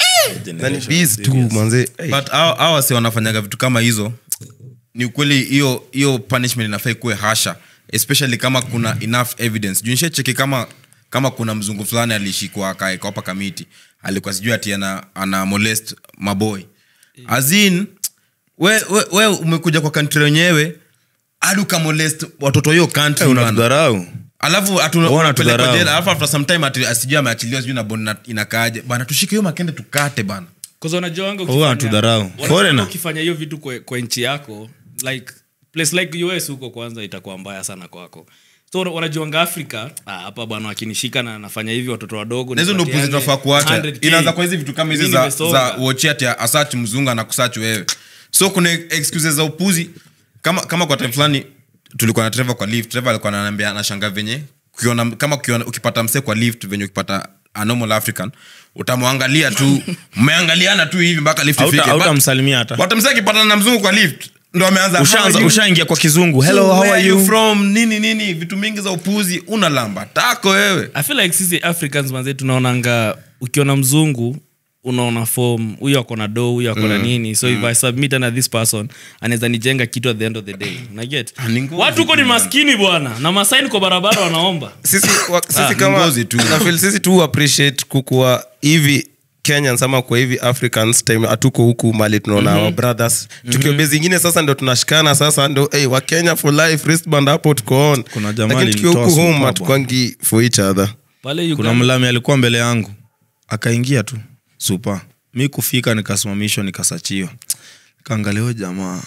na ni biz tu manze Eh, but hao hao wasi wanafanyaga vitu kama hizo ni ukweli hiyo hiyo punishment inafaa ikuwe hasha especially kama kuna enough evidence junishe cheki kama kama kuna mzungu fulani alishikwa akaekwa hapa kamiti alikuwa sijui ati ana, ana molest maboy azin we, we, we umekuja kwa kantri wenyewe hadi ukamolest watoto hiyo kantri bana. unatudharau alafu Wana atupelekwa tudharau. jela alafu after some time ati asijui ameachiliwa sijui na bond na- inakaaje bana tushike hiyo makende tukate bana Kwanza unajuanga Huwa ukifanya- wanatudharau. wanajuanga Foreigner. ukifanya hiyo vitu kwa, kwa nchi yako like place like us huko kwanza itakuwa mbaya sana kwako so wana- wanajuanga afrika ah, hapa bwana wakinishika na nafanya hivi watoto wadogo na hizo ndo nipatiane puzi tunafaa kuacha 100K. inaanza kwa hizi vitu kama hizi Mimi za, nimesonga. za uochi ati asach mzungu anakusach wewe so kuna excuses za upuzi kama kama kwa time fulani tulikuwa na trevor kwa lift trevor alikuwa ananiambia anashanga venye ukiona kama ukiona, ukipata msee kwa lift venye ukipata a normal african utamwangalia tu mmeangaliana tu hivi mpaka lift Hauta- ifike hautamsalimia hata. But msee akipatana na mzungu kwa lift ndo ameanza Ushaanza- "How are you?" ushaingia kwa kizungu hello So, how where are you from nini nini vitu mingi za upuzi unalamba tako wewe i feel like sisi africans manze tunaonanga ukiona mzungu unaona form huyu ako na do huyu ako na nini so if i submit na this person anaweza nijenga kitu at the end of the day unaget ni ngozi watu huko ni maskini bwana na masaini kwa barabara wanaomba sisi, wa, sisi Ah, kama ngozi tu. na feel sisi tu appreciate kukuwa hivi kenyans ama kwa hivi africans time hatuko huku mali tunaona mm-hmm. our brothers tukio mm-hmm. zingine sasa ndo tunashikana sasa ndo hey, wa kenya for life wristband hapo tuko on Kuna jamaa lakini tukiwa huku alinitoa home super hatukwangi for each other pale kuna Uganda mlami alikuwa mbele yangu akaingia tu supa mi kufika nikasimamishwa nikasachiwa nikaangalia huyo jamaa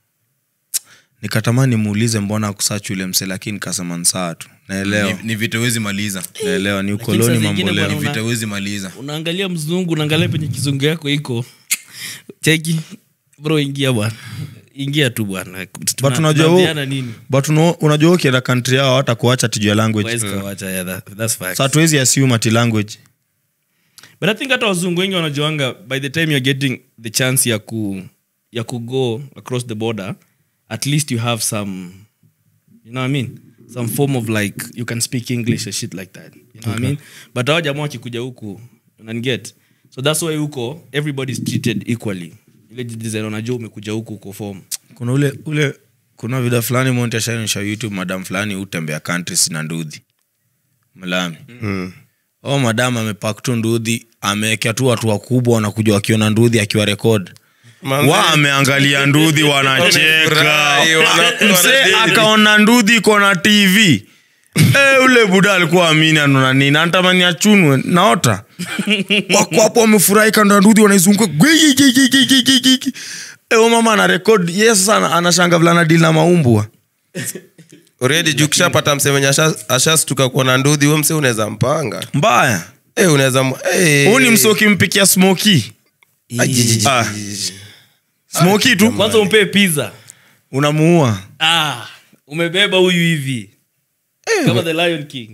nikatamani muulize mbona akusachi ule mse lakini nikasema ni saa tu naelewa ni, ni vita wezi maliza naelewa ni saa ukoloni zingine mamboleo bwana, ni vita wezi maliza unaangalia mzungu unaangalia penye kizungu yako iko cheki bro ingia bwana ingia tu bwana Tuna- but unajua tunaambiana huo- nini but uno- unajua ukienda kantri yao hata kuacha tijua language Huwezi kuwacha, yeah, that- that's facts. sa tuwezi assume ati language but i think hata wazungu wengi wanajuanga by the time you're getting the chance ya ku ya ku go across the border at least you have some you know what i mean some form of like you can speak english and shit like that you know what i mean but hao jamaa wakikuja huku unaniget so that's why huko everybody is treated equally ile design unajua umekuja huku uko form kuna ule ule kuna vida fulani monti ashainisha youtube madam fulani utembea countries na ndudhi mlami mm. o madam amepak tu ndudhi amewekea tu watu wakubwa wanakuja wakiona ndudhi akiwa rekod Manze. wa ameangalia ndudhi wanacheka Wamefurahi, wana- mse wanadedi. akaona ndudhi iko na tv Eh, ule buda alikuwa amini anona nini antamani achunwe naota wako hapo wamefurahi kando ya ndudhi wanaizunguka gwigigigigigigigi. Eh, huyo mama ana rekod ye sasa ana- anashanga vulana dili na maumbwa already juu kishapata mse wenye asha- ashastuka kuona ndudhi huyo mse unaweza mpanga mbaya hey, unaweza m- hey. huu ni mse ukimpikia smoki Ajijiji. Ah. smoki tu kwanza umpee pizza unamuua ah umebeba huyu hivi kama the lion king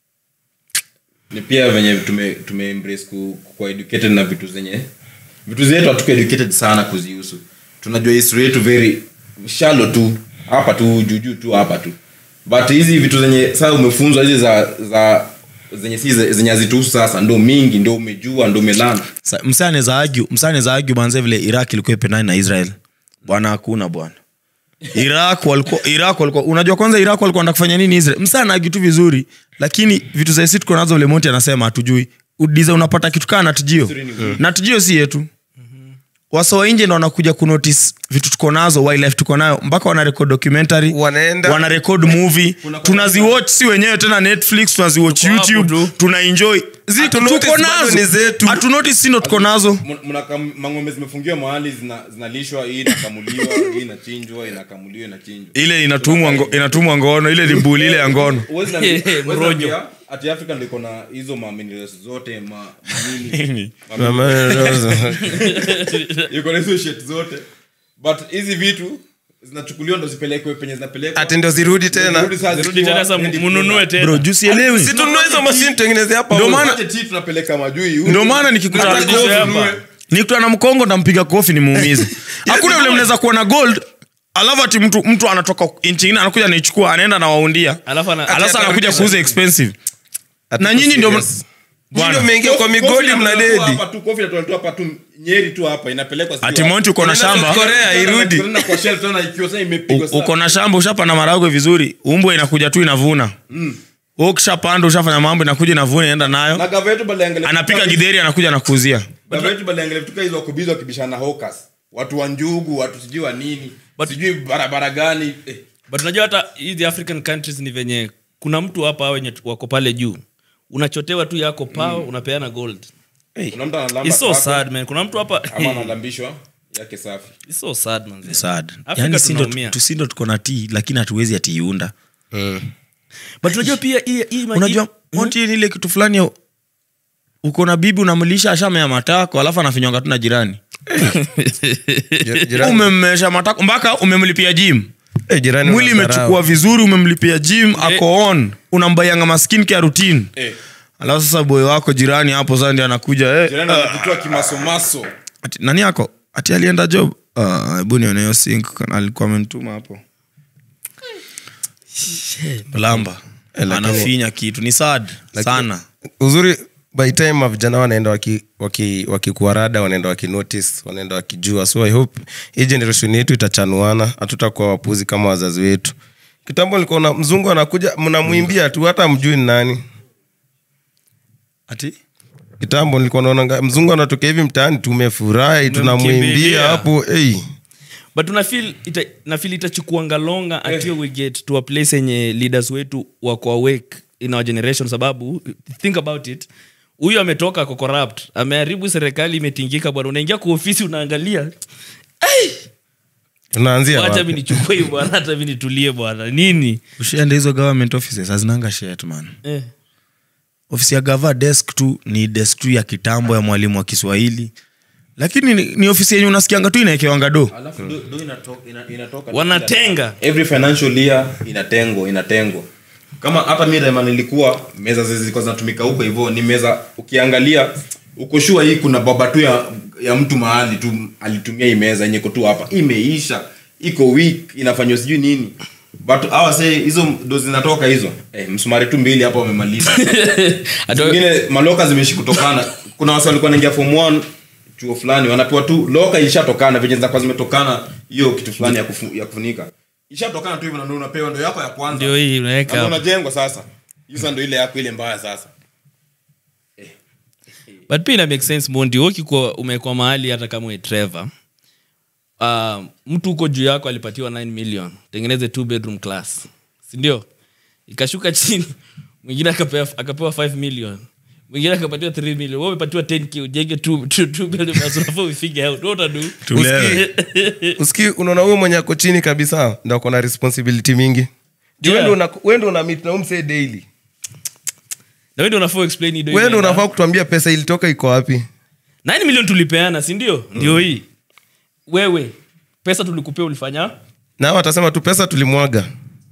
ni pia venye tume, tume embrace ku, kuwa educated na vitu zenye vitu zetu hatuko educated sana kuzihusu tunajua history yetu very shallow tu hapa tu juujuu tu hapa tu but hizi vitu zenye saa umefunzwa hizi za za zenye si ze- zenye hazituhusu sasa ndo mingi ndo umejua ndo umelana msaneza agu msaneza agu manze vile iraq ilikuwa ipendani na israel bwana hakuna bwana iraq walikuwa iraq walikuwa unajua kwanza iraq walikuwa wanataka kufanya nini israel msana agu tu vizuri lakini vitu za isi tuko nazo vile monti anasema hatujui udiza unapata kitu kaa natujio natujio si yetu wasa wa nje ndo wanakuja kunotice vitu tuko nazo wildlife tuko nayo mpaka wanarekod documentary Wanaenda- wanarekod movie tunaziwatch si wenyewe tena netflix tunaziwatch Tuko hapo youtube tu. tunaenjoy Zi- Hatunotice tuko bado nazo ni zetu. hatunotice si ndo tuko nazo mang'ombe zimefungiwa mahali zina- zinalishwa hii inakamuliwa hii inachinjwa inakamuliwa inachinjwa ile inatumwa ngo- inatumwa ngono ile ni buli ile ya ngono Huwezi niambia- huwezi Mrojo. niambia ati africa ndo iko na hizo maminerals zote ma, manini iko na hizo shit zote but hizi vitu zinachukuliwa ndo zipelekwe penye zinapelekwa ati ndo zirudi tena Zirudi saa rudi zikiwa tena sasa ready mununue product. tena bro juu sielewi si tununue hizo mashini tutengeneze hapa Ndio huko. maana- Wache tea tunapeleka majui huko. ndio maana nikikuta Hata kofi hapa. ununue. nikutana na mkongo ntampiga kofi nimuumize hakuna vile mnaweza kuwa na gold alafu ati mtu mtu anatoka nchi ingine anakuja anaichukua anaenda na waundia Alafu ana- alafu anakuja kuuza expensive Ati na tuko nyinyi ndio serious. Bwana. Nyinyi ndio mmeingia kwa Kofi migodi inatolewa mna dedi hapa tu, kofi inatolewa hapa tu nyeri tu hapa inapelekwa sijui ati wapi. monti uko na Unaenda shamba South Korea irudi Tunaenda kwa shelf tena ikiwa sasa imepigwa U- uko na shamba ushapanda maragwe vizuri umbwa inakuja tu inavuna mm. ukishapanda ushafanya mambo inakuja inavuna inaenda na nayo gava yetu bali angalia anapika gidheri anakuja anakuuzia gava yetu bali angalia tuka hizo wakubizi wakibishana hawkers watu wa njugu watu sijui wa nini sijui barabara gani eh. but unajua hata hizi african countries ni venye kuna mtu hapa wenye tu- wako pale juu unachotewa tu yako pao unapeana gold kuna mtu analamba It's so kwako, sad man kuna mtu hapa ama analambishwa yake safi It's so sad man sad Afrika yani sindo tunaumia. tusindo tuko na tii lakini hatuwezi atiiunda but unajua pia hii hii ma- unajua hii- monti ni ile kitu fulani ya- uko na bibi unamlisha ashamea matako alafu anafinywanga tu na jirani Jir- jirani- umemmesha matako mpaka umemlipia gym Eh, jirani mwili unadharau. imechukua vizuri umemlipia gym ako on unambaianga maskin care routine Eh. alafu sasa boy wako jirani hapo sasa ndio anakuja eh, jirani anakutoa kimasomaso ati, nani yako ati alienda job Ah, hebu nione hiyo sink kana alikuwa amenituma hapo lamba lakini- anafinya kitu ni sad Lakini- sana uzuri by time vijana wanaenda wakikuarada waki, wakikuwa wanaenda wakinotice wanaenda wakijua so i hope hii generation yetu itachanuana hatutakuwa wapuzi kama wazazi wetu kitambo nilikuwa mzungu anakuja mnamwimbia tu hata mjui ni nani ati kitambo nilikuwa naona mzungu anatokea hivi mtaani tumefurahi tunamwimbia Tumemkimbilia. hapo hey. but unafil ita, nafil itachukuanga longa until we get to a place yenye leaders wetu wako awake in our generation sababu think about it huyu ametoka ako corrupt ameharibu serikali imetingika bwana unaingia kwa ofisi unaangalia tunaanzia wacha wapi? mi nichukue hii bwana hata mi nitulie bwana nini ushaenda hizo government offices hazinanga shet man eh. ofisi ya gava desk tu ni desk tu ya kitambo ya mwalimu wa kiswahili lakini ni, ni ofisi yenye unasikianga tu inaekewanga do wanatenga every financial year inatengwa inatengwa kama hata mi rema nilikuwa meza zi- zilikuwa zinatumika huko hivyo ni meza ukiangalia uko shua hii kuna baba tu ya, ya mtu mahali tu alitumia hii meza yenye iko tu hapa imeisha iko weak inafanywa sijui nini but awa se hizo ndo zinatoka hizo eh, msumari tu mbili hapa wamemaliza Ado- zingine maloka zimeshi kutokana kuna wasi walikuwa naingia form one chuo fulani wanapewa tu loka ilishatokana venye zinakuwa zimetokana hiyo kitu fulani ya, kufu, ya kufunika ishatokana tu hivyo na ndo unapewa ndo yako ya kwanza ndio hii unaweka Na hapo. unajengwa sasa hiyo sasa ndo ile yako ile mbaya sasa but pia ina make sense mondi ukikuwa umekuwa mahali hata kama we trevor uh, mtu huko juu yako alipatiwa 9 million tengeneze two bedroom class sindio ikashuka chini mwingine akapewa, akapewa 5 million mwingine akapatiwa 3 million wewe umepatiwa 10k ujenge two, two, two bedroom class unafaa ufige out what utadu Tulewe. uski unaona huyo mwenye ako chini kabisa ndo ako na responsibility mingi Yeah. yeah. wendo una meet na umse daily na wewe ndio unafaa explain hii ndio wendo inaenda. unafaa kutuambia pesa ilitoka iko wapi 9 million tulipeana si ndio ndio hii wewe pesa tulikupea ulifanya nao watasema tu pesa tulimwaga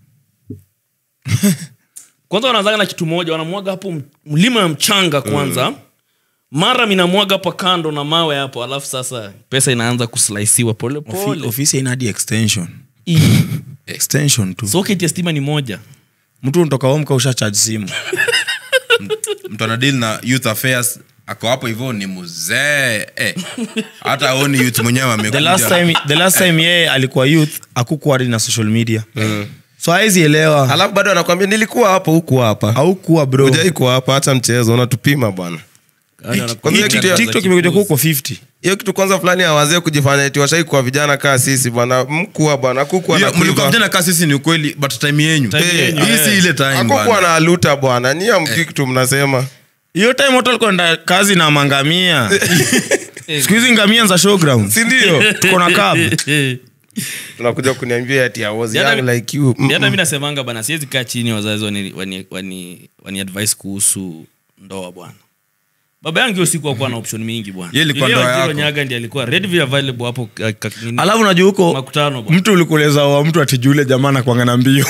kwanza wanaanzaga na kitu moja wanamwaga hapo m- mlima ya mchanga kwanza mara minamwaga hapa kando na mawe hapo alafu sasa pesa inaanza kuslaisiwa Ofi, polepole ofisi haina hadi extension extension tu socket ya stima ni moja mtu unatoka homka usha charge simu mtu anadili na youth affairs ako hapo hivyo ni muzee eh. hata aoni youth mwenyewe the last amekuja time, the last time yeye alikuwa youth akukuwa hadi na social media so hawezi elewa alafu bado anakwambia nilikuwa hapo huku hapa aukuwa bro ujai kuwa hapa hacha mchezo unatupima bwana Kwanza hiyo kitu ya- tiktok imekuja kuko 50 hiyo kitu kwanza fulani ya wazee kujifanya eti washai kuwa vijana kaa sisi bwana mkuwa bwana akukuwa na Hiyo, mlikuwa kuiva. vijana kaa sisi ni ukweli but time yenyu Eh, hii si ile time akukuwa bwana. na luta bwana ni amki kitu mnasema hiyo time watu walikuwa enda kazi na mangamia siku hizi ngamia za showground sindio tuko na cab tunakuja kuniambia ati I was Ni hata young mi- like you Ni hata mi nasemanga bana siwezi kaa chini wazazi wani, wani, wani, wani advice kuhusu ndoa bwana baba yangu hiyo siku akuwa na option mingi bwana Yeye ilikuwa Yeye ndoa Wanjiru yako. nyaga ndi alikuwa readily available hapo ka- ka- nini, alafu unajua huko makutano bwana. mtu ulikuleza wa mtu atijule jamaa nakwanga na mbio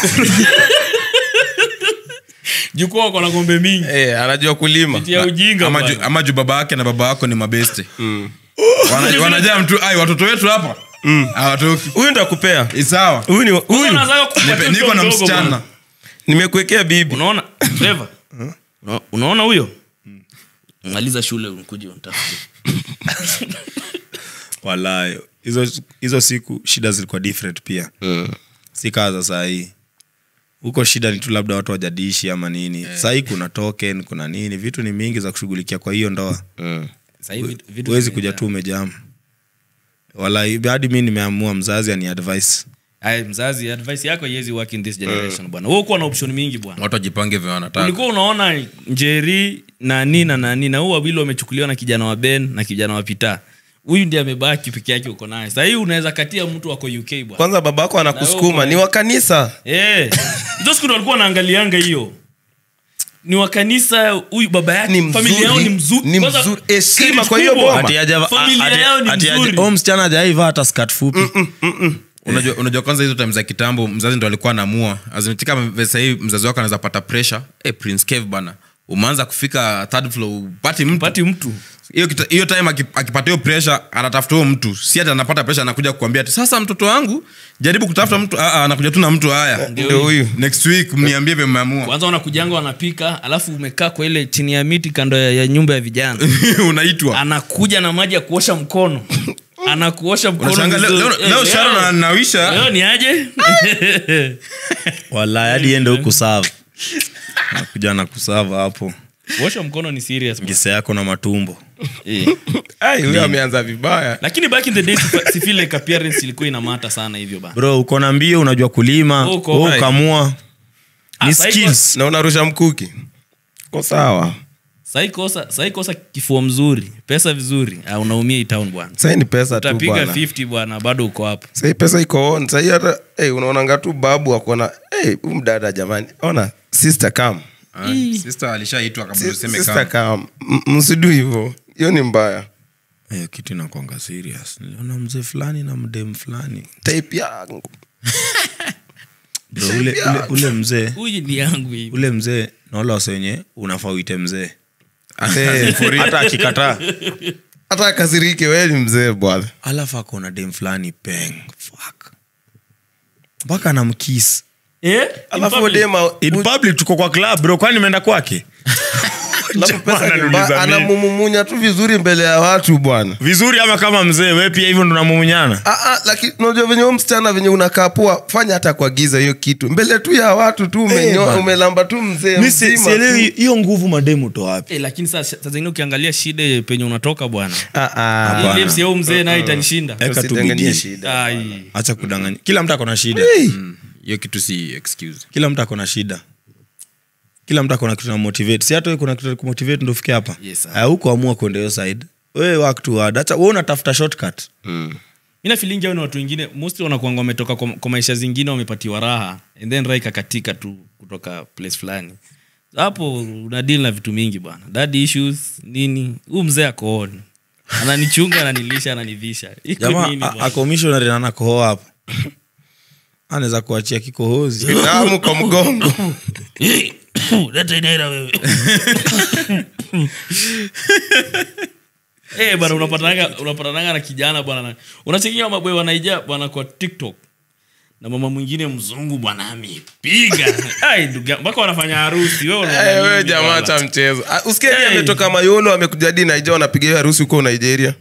jukwaa wako na ng'ombe mingi Eh, anajua kulima ya ujinga ama bwana. ju, ama ju baba yake na baba wako ni mabeste Wana- wanajaa mtu ai watoto wetu hapa hawatoki huyu ndo akupea Ni sawa huyu ni Kwanza huyu unaanzaga kupatia Nipe- mtoto niko na mdogo msichana bwana. nimekuwekea bibi unaona Trevor? Una- unaona huyo maliza shule ukuje unitafute walayo hizo hizo siku shida zilikuwa different pia si kaa za sahii huko shida ni tu labda watu wajadiishi ama nini sahii kuna token kuna nini vitu ni mingi za kushughulikia kwa hiyo ndoa Sasa hivi vitu huwezi vimejaa. kuja tu umejam wala hadi mi nimeamua mzazi ani advice Aya, mzazi advice yako iwezi work in this generation bwana wewe ukuwa na option mingi bwana watu wajipange vya wanataka ulikuwa unaona njeri nani na nani na huu wawili wamechukuliwa na kijana wa ben na kijana wa pita huyu ndiye amebaki peke yake uko naye sahii unaweza katia mtu wako uk bwana kwanza baba yako anakusukuma Na ni wa kanisa Eh, hizo siku ndo walikuwa wanaangalianga hiyo ni wa kanisa huyu baba yake Ni familia yao ni mzuri ni Kwanza, mzuri. Heshima credit kwa hiyo kubwa. boma. Ati haja- Familia ati- yao ni ati haja- mzuri. huyo msichana ajaiva hata skat fupi unajua, unajua kwanza hizo time za kitambo mzazi ndo alikuwa anaamua azinitika sahii mzazi wako anaweza pata pressure hey, prince cave bana umeanza kufika third floor upati mtu pati mtu hiyo kita- hiyo time aki- akipata hiyo pressure anatafuta huyo mtu si hati anapata pressure anakuja kukwambia ati sasa mtoto wangu jaribu kutafuta mtu ah, ah, anakuja tu na mtu haya ndio huyu next week mniambie vile mmeamua kwanza wanakujanga wanapika alafu umekaa kwa ile chini ya miti kando ya, ya nyumba ya vijana unaitwa anakuja na maji ya kuosha mkono anakuosha mkono Unashangaa leo- vizuri. leo- leo Eh, Sharon leo- ananawisha leo ni aje wala hadi ende huku sava nakuja na kusava hapo kuosha mkono ni serious man. gisa yako na matumbo Eh. Ai, huyu ameanza vibaya lakini back in the day sifa- si feel like appearance ilikuwa inamata sana hivyo ba bro uko na mbio unajua kulima Uko. wewe ukamua Ah, ni sahi skills na unarusha mkuki ko sawa sahi kosa sahi kosa kifua mzuri pesa vizuri ah, unaumia hii town bwana sai ni pesa tu utapiga bwana 50 bwana bado uko hapo sai pesa iko on sai hata hey, unaonanga tu babu akona hey, mdada jamani ona sister kam Ah, sister alishaitwa kabla useme sister kama kam M- msidu hivo hiyo ni mbaya hiyo kitu inakwanga serious niliona mzee fulani na mdem fulani type yangu bro ule, ule, ule mzee huyu ni yangu hivi ule mzee naola wase wenye unafaa uite mzee Eh, hata akikataa hata akasirike wee ni mzee bwana alafu akona dem fulani peng fuck mpaka namkis eh alafu In public? dema in public tuko kwa club bro kwani nimeenda kwake alafu pesa ni Ananiuliza mbaya, mimi. anamumumunya tu vizuri mbele ya watu bwana vizuri ama kama mzee we pia hivyo ndo namumunyana Ah, ah, lakini unajua venye huyo msichana venye unakaa poa fanya hata kwa giza hiyo kitu mbele tu ya watu tu umenyoa bana. umelamba tu mzee mi si- mzima sielewi tu. hiyo nguvu mademu to wapi Eh, lakini saa saa zingine ukiangalia shida penye unatoka bwana Ah, ah. Hapana. Lips ya huyu mzee naye itanishinda Eka tu Usidanganyie bidii. shida. Ai. acha kudanganya kila mtu akona shida hiyo kitu si excuse kila mtu akona shida kila mtu akona kitu na motivate si hata wewe kuna kitu na kumotivate ndo ufike hapa Yes, sir. Ah, huko amua kwenda hiyo side wewe work too hard acha wewe unatafuta shortcut ina filingi au ni watu wengine mostly wanakuanga wametoka kwa, kwa maisha zingine wamepatiwa raha and then raha ikakatika tu kutoka place fulani hapo una deal na vitu mingi bwana dad issues nini huu mzee akooni ananichunga ananilisha ananivisha iko jamaa nini a- bwana? ako missionary na anakohoa hapo anaweza kuachia kikohozi damu kwa mgongo Leta inaira wewe Eh, bwana unapatananga unapatananga na kijana bwana na- unachekia mabwe wanaija bwana kwa tiktok na mama mwingine mzungu bwana amepiga Ai, ndugu yangu, mpaka wanafanya harusi wewe unaona Eh, wewe nini jamaa bwana? cha mchezo Ah, usikie Hey. hey. ametoka mayolo amekuja hadi naija wanapiga hiyo harusi huko nigeria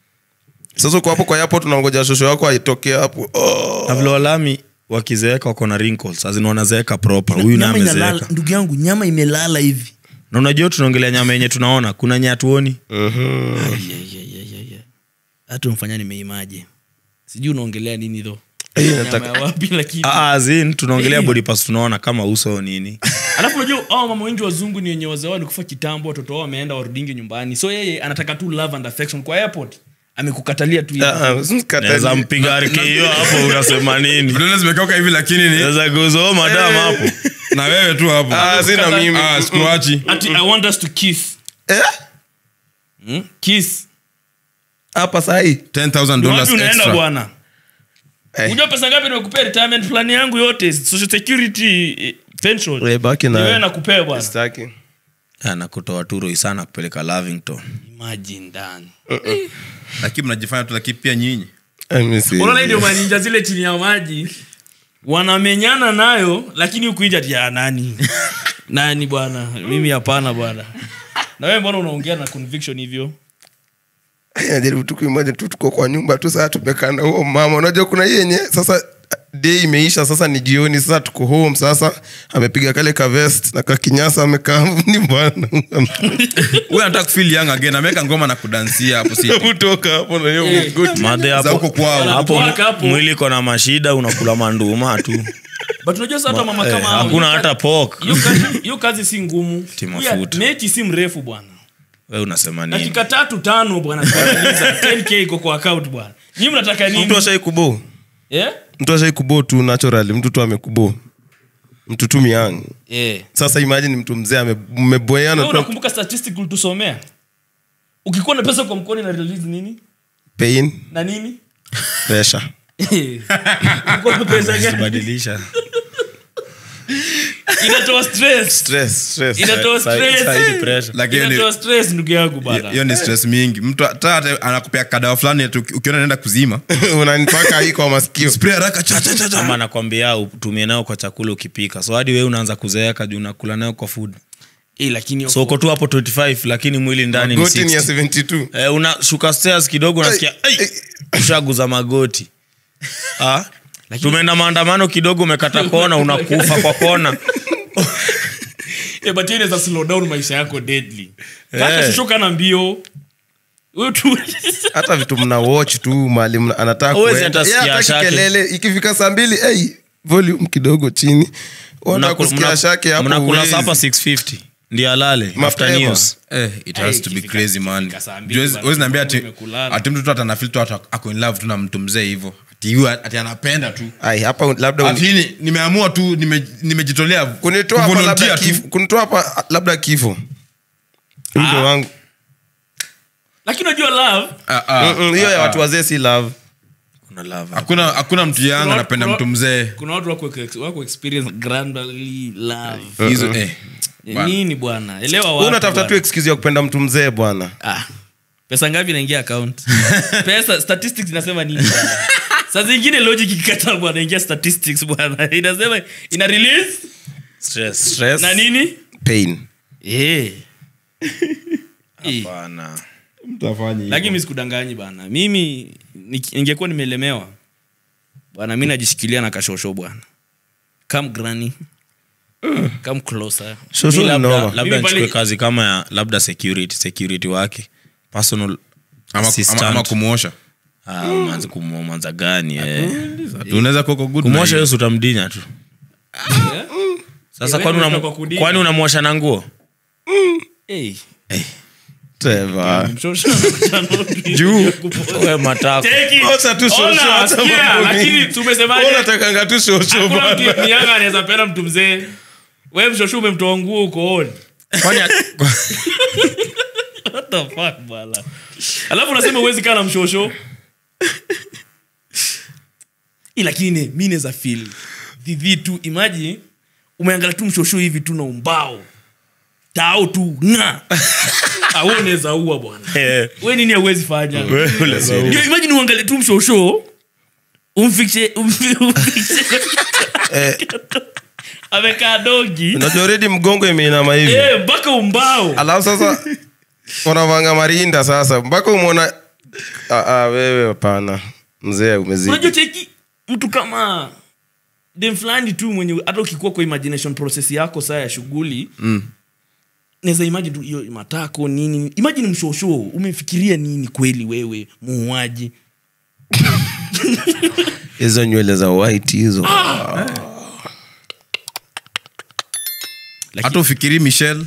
sasa uko hapo kwa yapo tunangoja shosho wako aitokee hapo oh. na vile walami wakizeeka wako na wrinkles azina wanazeeka proper huyu naye Nyama inalala- amezeeka ndugu yangu nyama imelala hivi na unajua tunaongelea nyama yenye tunaona kuna nye hatuoni Ai, ai, ai, ai, ai, ai. hata umfanya nimeimaje sijui unaongelea nini tho Eh, nyama nataka- ya wapi lakini Ah, ah, zin tunaongelea body parts tunaona kama uso nini alafu unajua hao mama wengi wazungu ni wenye wazee wao walikufa kitambo watoto wao wameenda warudingi nyumbani so yeye anataka tu love and affection kwa airport amekukatalia tu hivi. Ah, ah, usimkatalie. naweza mpiga RK hiyo hapo unasema nini vidole zimekauka hivi lakini ni naweza kuzo madam hapo na wewe tu hapo Ah, sina mimi Ah, sikuachi Ati, i want us to kiss Eh? hmm? kiss hapa sahii 10000 Ni dollars wapi unaenda extra bwana Eh. unajua pesa ngapi nimekupea retirement plan yangu yote social security eh, pension Eh, baki Ni wewe na nakupea bwana Sitaki. nakutoa turo sana kupeleka lavington imagine ndani lakini mnajifanya tu lakini pia nyinyi Eh, mi si- unaona hii ndio maninja zile chini ya maji wanamenyana nayo lakini ukuinja ti "Ah, nani nani bwana mimi hapana bwana na wewe mbona unaongea na conviction hivyo Eh, najaribu tu kuimagine tu tuko kwa nyumba tu saa tumekaa na huo mama unajua kuna hii yenye sasa day imeisha sasa ni jioni sasa tuko home sasa amepiga kale ka vest na kakinyasa amekaa ni bwana huyu anataka kufeel young again ameweka ngoma na kudansia hapo si kutoka hapo na hiyo Eh. mgoti. madhe za hapo huko kwao hapo Waka hapo. mwili iko na mashida unakula manduma tu but unajua sasa hata mama Eh, kama hao, hakuna hiyo hata pok hiyo kazi- hiyo kazi si ngumu Ti Huyu mafuta. mechi si mrefu bwana we unasema nini dakika tatu tano bwana tunamaliza. 10k iko kwa account bwana nyinyi mnataka mtu nini ashai kubo eh mtu ashai kubo tu naturally mtu tu amekubo mtu tu miang eh sasa imagine mtu mzee ame- mmeboeana wewe tu unakumbuka statistic ulitusomea ukikuwa na pesa kwa mkono ina release nini pain na nini pressure Ulikuwa na pesa gani badilisha inatoa stress Stress, stress. inatoa Sa- sa- sa- hizi stress pressure. Lakini ni- inatoa stress ndugu yangu bana hiyo ni stress mingi mtu hata hata anakupea kadawa fulani ati uki- ukiona naenda kuzima unanipaka hii kwa masikio spray haraka cha cha cha cha ama nakwambia utumie nayo kwa chakula ukipika so hadi wewe unaanza kuzeeka juu unakula nayo kwa food Eh, lakini so uko tu hapo 25 lakini mwili ndani ni goti ni ya 60 72 eh, unashuka stairs kidogo unasikia "Ai!" ushaguza magoti ah? tumeenda maandamano kidogo umekata kona unakufa kwa kona Eh, but hiyo inaweza slow down maisha yako deadly kaka Eh. shushuka na mbio Wewe tu hata vitu mna watch tu mali mna- anataka Huwezi kuenda. hata Yeye sikia hataki shake. kelele ikifika saa mbili hey, volume kidogo chini Unataka kusikia shake hapo mnakula huwezi. sapa 650 ndio alale after Mapema. news Eh, it has to be ikifika- crazy man ikifika saa mbili Huwezi- bana, huwezi niambia ati umekulala. ati mtu tu atanafil tu ati ako in love tu na mtu mzee hivyo ati yu- ati anapenda tu Ai, hapa labda uni- ati ni- nimeamua tu nime- nimejitolea kunitoa hapa kuvolunteer labda tu. kifo kunitoa hapa labda kifo Ndio wangu lakini unajua love Ah, ah, Mm-mm, hiyo ya ah, watu wazee si love kuna love hakuna hakuna mtu yang Kuna- anapenda kuna- mtu mzee kuna watu wako wako experience grandly love hizo eh bana. nini bwana elewa Wewe watu unatafuta tu bwana. excuse ya kupenda mtu mzee bwana ah pesa ngapi inaingia account pesa statistics inasema nini bwana? saa zingine logic ikikataa bwana ingia statistics bwana inasema ina release stress stress na nini pain eh Eh. Hapana. lakini mi sikudanganyi bana mimi niki- ningekuwa nimelemewa bwana mi najishikilia na kashosho bwana come granny come closer Shosho Mi ni labda, noma. labda Mimi nichukue pale- kazi kama ya labda security security wake personal ama, assistant. ama, ama kumwosha Ah, manzi kumwanza gani eh. unaweza kuwa uko good kumwosha na hiyo si utamdinya tu sasa Eh, kwani wewe unam- unataka kudinya? kwani unamwosha na nguo Eh, Trevor. mshosho anakuja na- Juu. we matako Take it. Kosa tu shosho, Ona, hata sikia, mambo lakini mengi. tumesemaje? Wewe unatakanga tu shosho Hakuna bwana. mtu mnyanga anaweza penda mtu mzee we mshosho umemtoa nguo ukooni Kwani- What the fuck, bwana? alafu unasema uwezi kaa na mshosho Ih, lakini mi naweza fil dhidhi tu imaji umeangalia tu mshosho hivi tu na umbao tao tu nga awe unaweza ua bwana Eh, we nini auwezi fanya wewe unaweza ua. ndio imagine uangalie tu mshosho umfikishe umfi- umfikishe amekaa dogi unajua already mgongo imeinama hivi Eh, mpaka umbao alafu sasa unavanga marinda sasa mpaka umwona Ah, ah, wewe hapana mzee umezidi unajua cheki mtu kama dem fulani tu mwenye hata ukikuwa kwa imagination process yako saa ya shughuli mm. naweza imagine tu hiyo matako nini imagine mshosho umefikiria nini kweli wewe muuaji hizo nywele za white hizo hata ufikiri michel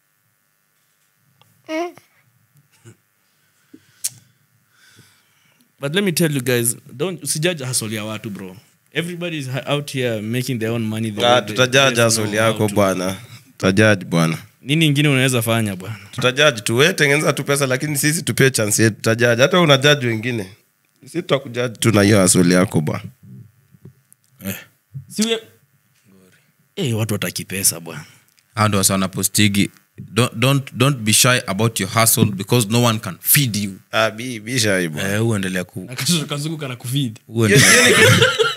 but let me tell you guys don't usijudge hustle ya watu bro everybody is out here making their own money the Ah, way they- tutajaji they asoli know how yako to. bwana tutajaji bwana nini ingine unaweza fanya bwana tutajaji tu we tengeneza tu pesa lakini sisi tupee chance yetu tutajaji hata unajaji wengine si tutakujaji tu na hiyo asoli yako bwana siwe hey, watu wataki pesa bwana hao ndo wasa wanapostigi don't, don't, don't be shy about your hustle because no one can feed you ah, bi- bisha hii bwana Eh, uendelea ku Akashosho kazunguka na kufidi uendelea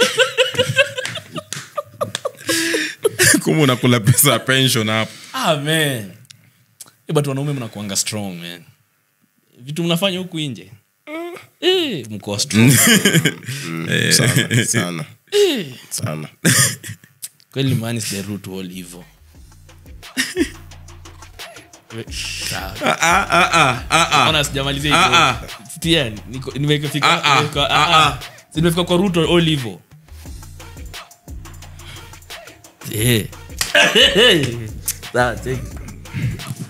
kuma unakula pesa ya pension hapo ah, man. Eh, but wanaume mnakuanga strong man vitu mnafanya huku nje eh, mko strong sana sana sana kweli man is the root to all evil Sawa. Ona, sijamalizia hivyo. Ah, ah. Sikia, niko- nimefika- Ah, ah. nimefika- Ah, ah, ah. ah. Si nimefika kwa root of all evil Eh. Sawa, take it.